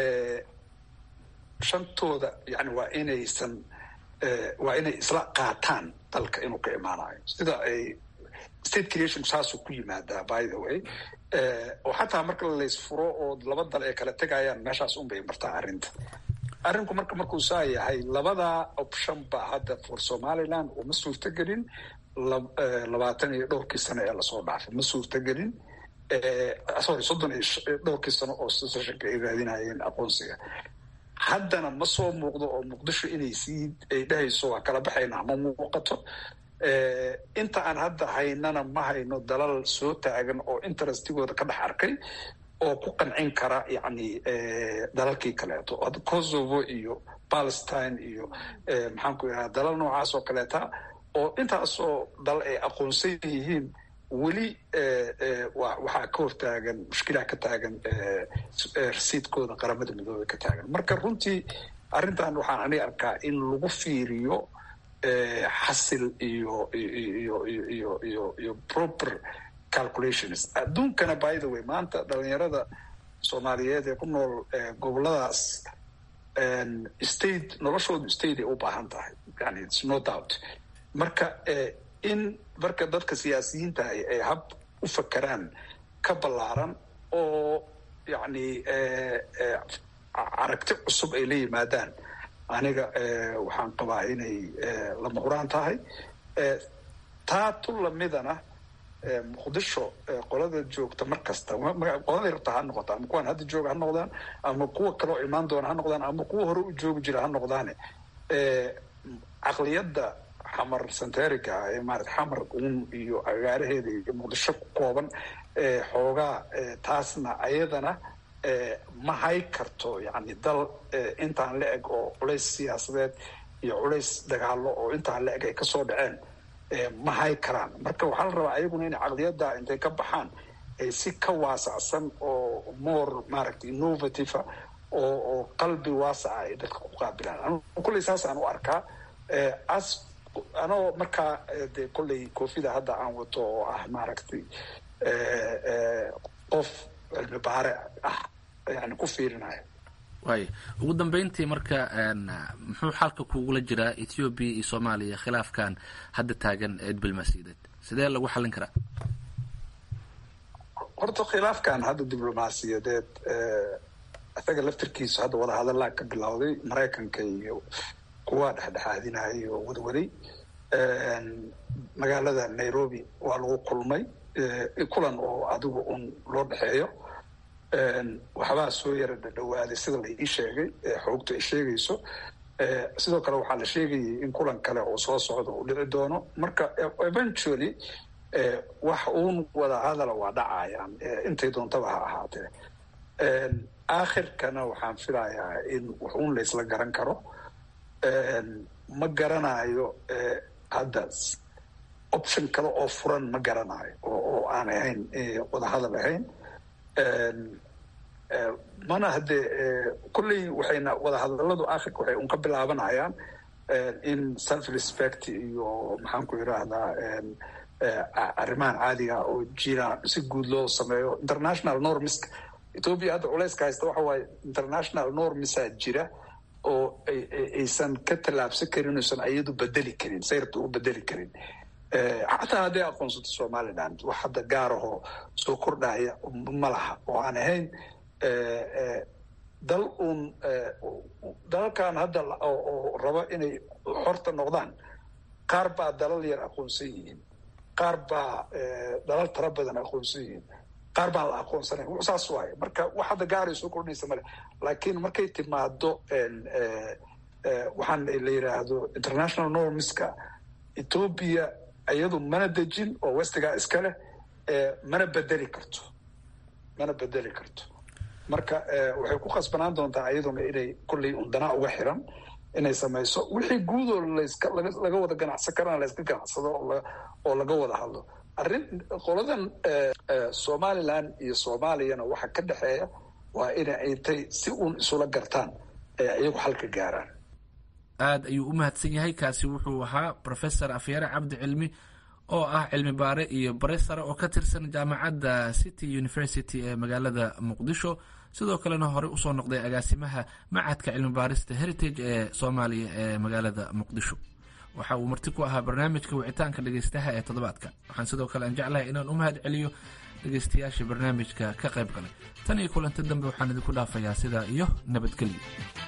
shantooda yani waa inaysan waa inay isla qaataan dalka inuu ka imaanayo sida ay state creation saasuu ku yimaadaa by the way oo xataa marka laysfuro oo laba dal ay kala tegayaan meeshaas unbay martaa arrinta arrinku marka markuu saa yahay labadaa option ba hadda for somaliland uma suurtagelin labaatan iyo dhowrkii sano ee lasoo dhaafay ma suurtagelin sorry soddon iyo dhowrkii sano oo sessionka ay raadinayeen aqoonsiga haddana ma soo muuqdo oo muqdisho inay sii ay dhehayso waa kala baxayna ma muuqato inta aan hadda haynana ma hayno dalal soo taagan oo interestigooda ka dhex arkay oo ku qancin kara yani dalalkii kaleeto kosovo iyo palestine iyo maxaan ku idhaha dalal noocaas oo kaleeta oo intaasoo dal ay aqoonsan yihiin weli waxaa ka hortaagan mushkilaha ka taagan rasiidkooda qaramada midoobey ka taagan marka runtii arrintan waxaan aniga arkaa in lagu fiiriyo xasil iyo iyo iyo iyo iyo proper calculations adduunkana by the way maanta dhalinyarada soomaaliyeed ee ku nool goboladaas state noloshoodu state ay u baahan tahay yani its no doubt marka in marka dadka siyaasiyiinta ay hab u fakeraan ka ballaaran oo yani aragti cusub ay la yimaadaan aniga waxaan qabaa inay lama huraan tahay taa tu lamidana muqdisho qolada joogta mar kasta qoladay rabta ha noqota ama kuwaan hadda jooga ha noqdaan ama kuwa kaloo imaan doona ha noqdaan ama kuwa hore u joogi jira ha noqdaane caqliyadda xamar santerica ee maarata xamar uun iyo agaaraheeda iyo muqdisho ku kooban xoogaa taasna ayadana ma hay karto yani dal intaan la eg oo culays siyaasadeed iyo culays dagaalo oo intaan la eg ay kasoo dhaceen ma hay karaan marka waxaa la rabaa ayaguna inay caqliyadda intay ka baxaan ay si ka waasacsan oo more maaragtay innovative oo oo qalbi waasaca ay dadka ku qaabilaan anu kulley saasaan u arkaa as anoo markaa de kolley koofida hadda aan wato oo ah maaragtay qof cilmi baare ah yani ku fiirinayo waay ugu dambeyntii marka muxuu xalka kugula jiraa ethoobiya iyo soomaaliya khilaafkan hadda taagan ee diblomaasiyadeed sidee lagu xallin karaa horta khilaafkan hadda diblomaasiyadeed isaga laftirkiisu hadda wadahadallaa ka bilowday maraykanka iyo kuwa dhexdhexaadinayay oo wadwaday magaalada nairobi waa lagu kulmay kulan oo adigu un loo dhexeeyo waxbaa soo yara dhadhawaaday sida la ii sheegay xoogta ay sheegayso sidoo kale waxaa la sheegayay in kulan kale oo soo socdo uu dhici doono marka eventually wax uun wada hadala waa dhacayaan intay doontaba ha ahaatee aakhirkana waxaan filayaa in wax uun laysla garan karo ma garanayo hadda option kale oo furan ma garanayo oo aan ahayn wadahadal ahayn mana haddee kolley waxayna wadahadaladu aakhirka waxay un ka bilaabanayaan in self respect iyo maxaan ku yidhaahdaa arrimahan caadiga oo jira si guud loo sameeyo international normiska ethoopia hadda culayska haysta waxa waaye international normisa jira oo aysan ka tallaabsan karin oysan iyadu bedeli karin sayrta u bedeli karin xataa hadday aqoonsato somaliland wax hadda gaarahoo soo kordhaya ma laha oo aan ahayn dal uun dalalkan hadda oo raba inay xorta noqdaan qaar baa dalal yar aqoonsan yihiin qaar baa dalal tara badan aqoonsan yihiin qaar baan la aqoonsanayn w saas waaye marka wax hadda gaaray soo kordhinaysa male laakiin markay timaado waxaan la yidhaahdo international normiska ethoopia iyadu mana dejin oo westigaa iska leh mana bedeli karto mana bedeli karto marka waxay ku khasbanaan doontaa iyaduna inay kolley undanaa uga xiran inay samayso wixii guudoo laska laga wada ganacsan karana layska ganacsado oo laga wada hadlo arrin qoladan somaliland iyo soomaaliyana waxa ka dhexeeya waa inay intay si uun isula gartaan ee iyagu xalka gaaraan aada ayuu u mahadsan yahay kaasi wuxuu ahaa professor afyare cabdi cilmi oo ah cilmi baare iyo bare sare oo ka tirsan jaamacadda city university ee magaalada muqdisho sidoo kalena horey usoo noqday agaasimaha macadka cilmi baarista heritage ee soomaaliya ee magaalada muqdisho waxa uu marti ku ahaa barnaamijka wicitaanka dhegeystaha ee toddobaadka waxaan sidoo kale aan jeclahay inaan u mahad celiyo dhegeystayaasha barnaamijka ka qayb galay tan iyo kulanti dambe waxaan idinku dhaafayaa sidaa iyo nabadgelyo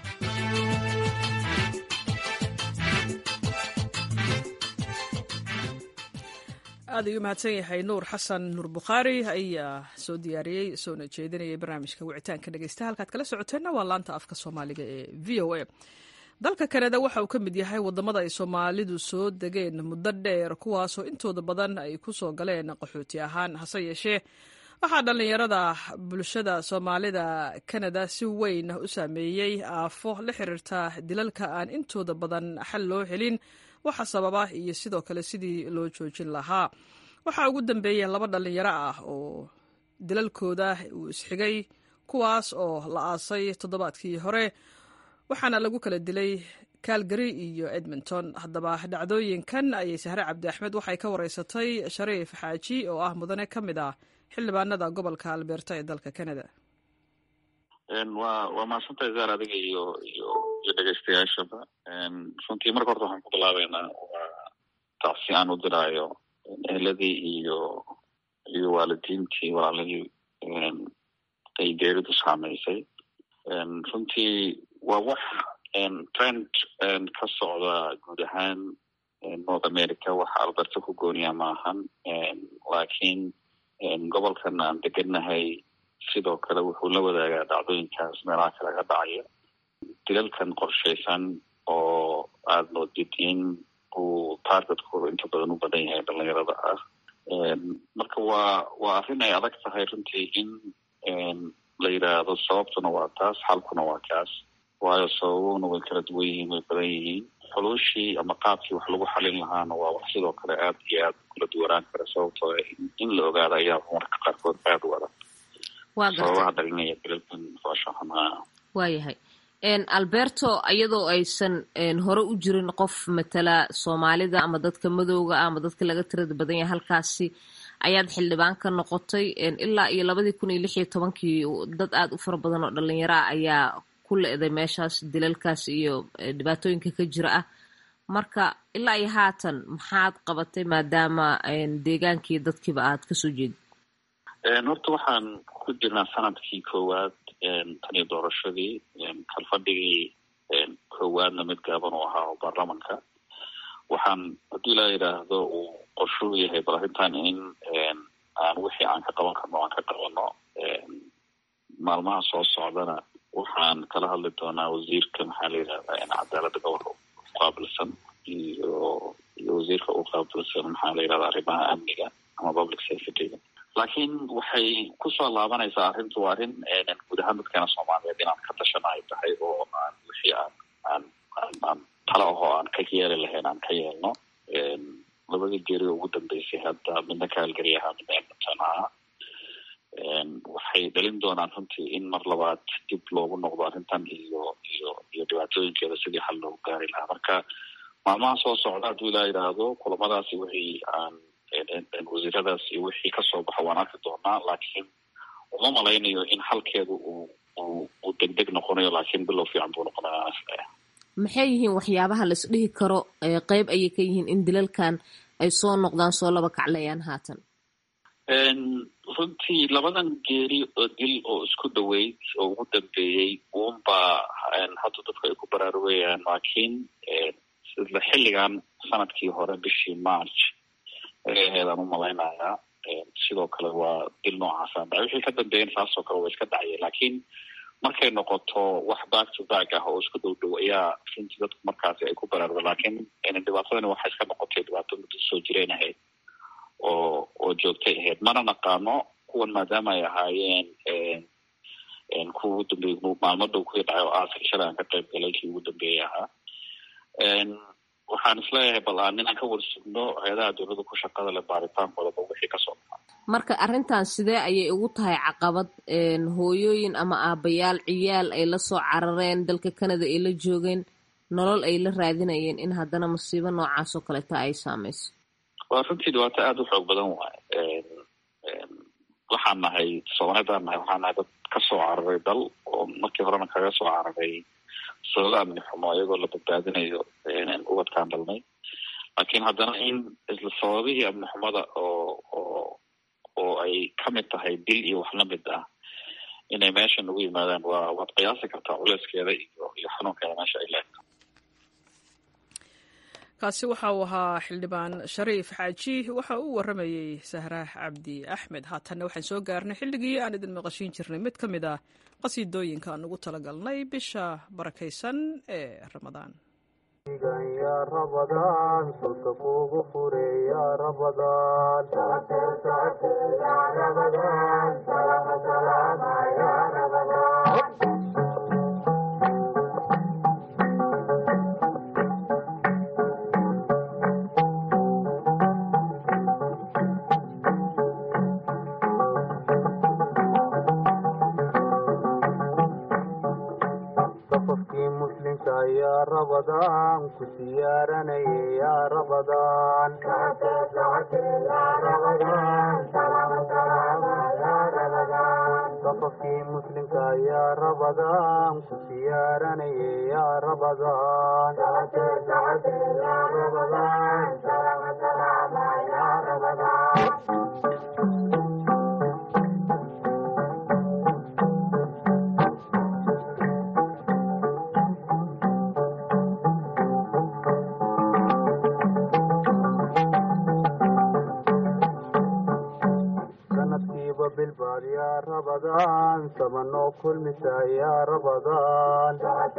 aad ayuu mahadsan yahay nuur xasan nuur bukhaari ayaa soo diyaariyey soona jeedinayay barnaamijka wicitaanka dhegeysta halkaad kala socoteenna waa laanta afka soomaaliga ee v o a dalka kanada waxa uu ka mid yahay wadamada ay soomaalidu soo degeen muddo dheer kuwaasoo intooda badan ay ku soo galeen qaxooti ahaan hase yeeshee waxaa dhallinyarada bulshada soomaalida kanada si weyn u saameeyey aafo la xiriirta dilalka aan intooda badan xal loo helin waxa sababa iyo sidoo kale sidii loo joojin lahaa waxaa ugu dambeeyey laba dhallinyaro ah oo dilalkooda uu isxigay kuwaas oo la aasay toddobaadkii hore waxaana lagu kala dilay calgary iyo edmonton haddaba dhacdooyinkan ayay sahre cabdi axmed waxay ka wareysatay shariif xaaji oo ah mudane ka mid ah xildhibaanada gobolka albeerta ee dalka canada wa waa mahadsantahay zaar adiga iyo iyo iyo dhegeystayaashaba runtii marka horta waxaan ku bilaabeynaa waa tacsi aan u diraayo eheladii iyo iyo waalidiintii walaalihii ay geeridu saameysay runtii waa wax trend ka socda guud ahaan north america waxa alberta ku gooniya maahan laakiin gobolkan aan degennahay sidoo kale wuxuu la wadaagaa dhacdooyinkaas meelaha kale ka dhacaya dilalkan qorshaysan oo aada moodid in uu targetkooda inta badan u badan yahay dhalinyarada ah marka waa waa arrin ay adag tahay runtii in la yidhaahdo sababtuna waa taas xalkuna waa kaas waayo sababuna way kala duwan yihiin way badan yihiin xuluushii ama qaabkii wax lagu xalin lahaana waa wax sidoo kale aad iyo aad kula duwanaan kara sababtoo in la ogaado ayaa marka qaarkood aada u adag sababaha dhalinaya dilalkan faashaxumaa waayahay alberto iyadoo aysan hore u jirin qof matala soomaalida ama dadka madowga ah ama dadka laga tirada badan yahay halkaasi ayaad xildhibaan ka noqotay ilaa iyo labadii kun iyo lix iyo tobankii dad aada u fara badan oo dhalinyaro ah ayaa ku le-day meeshaas dilalkaas iyo dhibaatooyinka ka jira ah marka ilaa iyo haatan maxaad qabatay maadaama deegaankii dadkiiba aad kasoo jeedid horta waxaan ku jirnaa sanadkii koowaad tan iyo doorashadii kalfadhigii koowaadna mid gaaban uu ahaa oo baarlamanka waxaan haddii laa yidhaahdo uu qorshuu yahay bal arrintan in aan wixii aan ka qaban karno aan ka qabano maalmaha soo socdana waxaan kala hadli doonaa wasiirka maxaa la yidhahdaa cadaaladda gobolka uqaabilsan iyo iyo wasiirka u qaabilsan maxaa la yidhahdaa arrimaha amniga ama public safetyga laakiin waxay kusoo laabanaysaa arrintu waa arrin guud ahaan dadkeena soomaaliyeed inaan ka tashana ay tahay oo aan wixii aan aan aan aan talo ahoo aan ka yeeli lahayn aan ka yeelno labadii geeri oo ugu dambeysay hadda midna kaalgari ahaa midna edmonton ahaa waxay dhalin doonaan runtii in mar labaad dib loogu noqdo arrintan iyo iyo iyo dhibaatooyinkeeda sidii xal loogu gaari lahaa marka maalmaha soo socda hadduu ilaa yidhaahdo kulamadaasi wixii aan wasiiradaas iyo wixii kasoo baxo waan arki doonaa laakiin uma malaynayo in xalkeedu uu uu uu deg deg noqonayo laakiin bilow fiican buu noqonaya maxay yihiin waxyaabaha la isdhihi karo qeyb ayay ka yihiin in dilalkan ay soo noqdaan soo laba kaclayaan haatan runtii labadan geeri oo dil oo isku dhaweyd oo ugu dambeeyey uunbaa hadda dadku ay ku baraarugayaan laakiin isla xilligan sanadkii hore bishii march ayay ahaydaan u malaynayaa sidoo kale waa dil noocaasa dhacay wixii ka dambeeyan saasoo kale waa iska dhacaya laakiin markay noqoto wax back to back ah oo isku dhow dhow ayaa runtii dadku markaasi ay ku baraaruga laakiin dhibaatadani waxay iska noqotay dhibaato muddo soo jireen ahayd oo oo joogtay ahayd mana naqaano kuwan maadaama ay ahaayeen kuwa ugu dambeeyey maalmo dhow kuwii dhacay oo aasashada aan ka qayb galay kii ugu dambeeyey ahaa waxaan isleeyahay bal aan inaan ka warsugno hay-adaha dowladda ku shaqada leh baaritaankoodaba wixii kasoo baxaa marka arrintan sidee ayay ugu tahay caqabad hooyooyin ama aabayaal ciyaal ay la soo carareen dalka canada ay la joogeen nolol ay la raadinayeen in haddana masiibo noocaas oo kaleta ay saameyso waa runtii dhibaato aada u xoog badan waaye waxaan nahay soomaalidaan nahay waxaan nahay dad kasoo cararay dal oo markii horena kaga soo cararay sababa amni xumo iyagoo la badbaadinayo ubadkaan dhalnay laakiin haddana in isla sababihii amni xumada oo oo oo ay kamid tahay dil iyo wax lamid ah inay meesha nagu yimaadaan waa waad qiyaasi kartaa culeyskeeda iyo iyo xanuunkeeda meesha ay leedahay kaasi waxa uu ahaa xildhibaan shariif xaaji waxa uu waramayey sahraah cabdi axmed haatanna waxaan soo gaarnay xilligii aan idin maqashiin jirnay mid ka mid ah qasiidooyinka aan ugu talagalnay bisha barakaysan ee ramadaan ya rabadaan sulka kugu fure ya rabadaan safafkii muslimka ya rabadaan ku siyaaranaya ya rabadaan safafkii muslimka ya rabadaan ku siyaaranaya ya rabadaan sanadkiiba bilbaad ya rabadaan sabanoo kulmisa ya rabadaan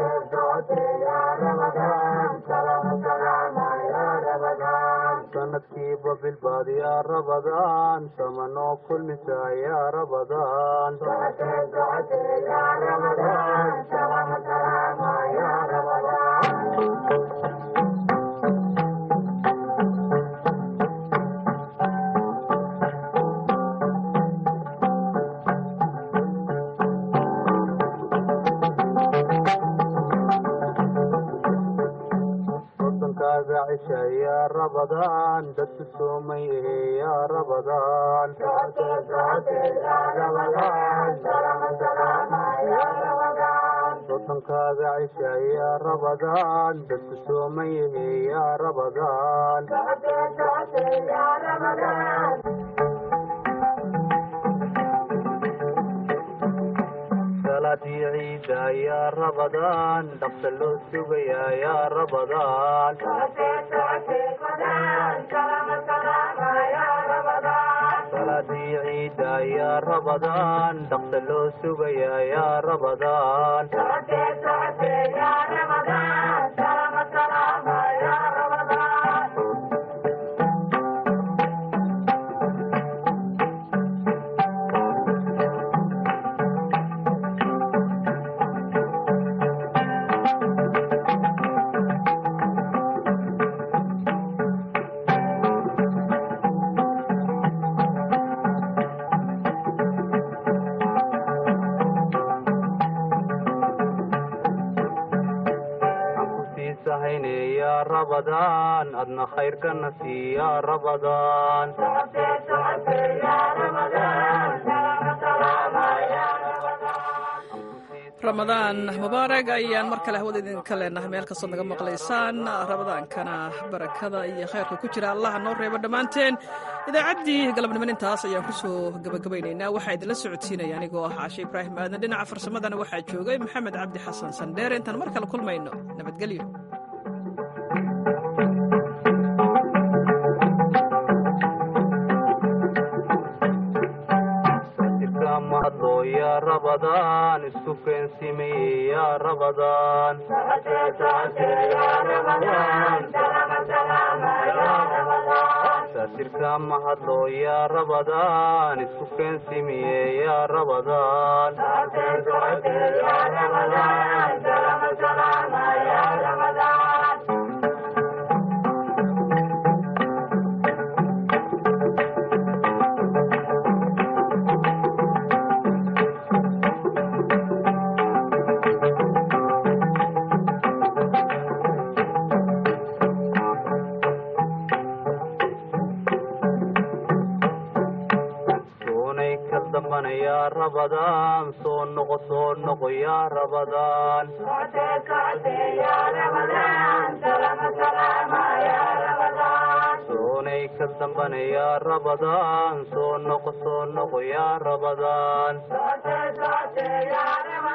sanadkiiba bilbaad ya rabadaan samanoo kulmisa ya rabadaan wadankaaga cisha ya rabadaan dadku soomay ehe ya rabadaan wadankaaga cisha ya rabadaan dadku soomay ehe ya rabadaan salaadii ciida ya rabadaan dhaqsa loo sugaya ya rabadaan salaadii ciida ya rabadaan dhaqsa loo sugaya ya rabadaan sahayne ya rabadaan adna khayrkana sii ya rabadaan ramadaan mubaarag ayaan mar kale hawada idinka leenahay meel kastood naga maqlaysaan ramadaankana barakada iyo khayrka ku jira allaha noo reebo dhammaanteen idaacaddii galabniman intaas ayaan kusoo gabagabaynaynaa waxaa idinla socodsiinaya anigoo ah caashe ibraahim aadan dhinaca farsamadana waxaa joogay maxamed cabdi xasan sandheer intaan mar kale kulmayno nabadgelyo mahadlo ya rabadaan isku keensimeye ya rabadaan saasirka mahadlo ya rabadaan isku keensimiye ya rabadaan rabadaan soo noqo soo noqo yaa rabadaan soonay ka dambana yaa rabadaan soo noqo soo noqo yaa rabadaan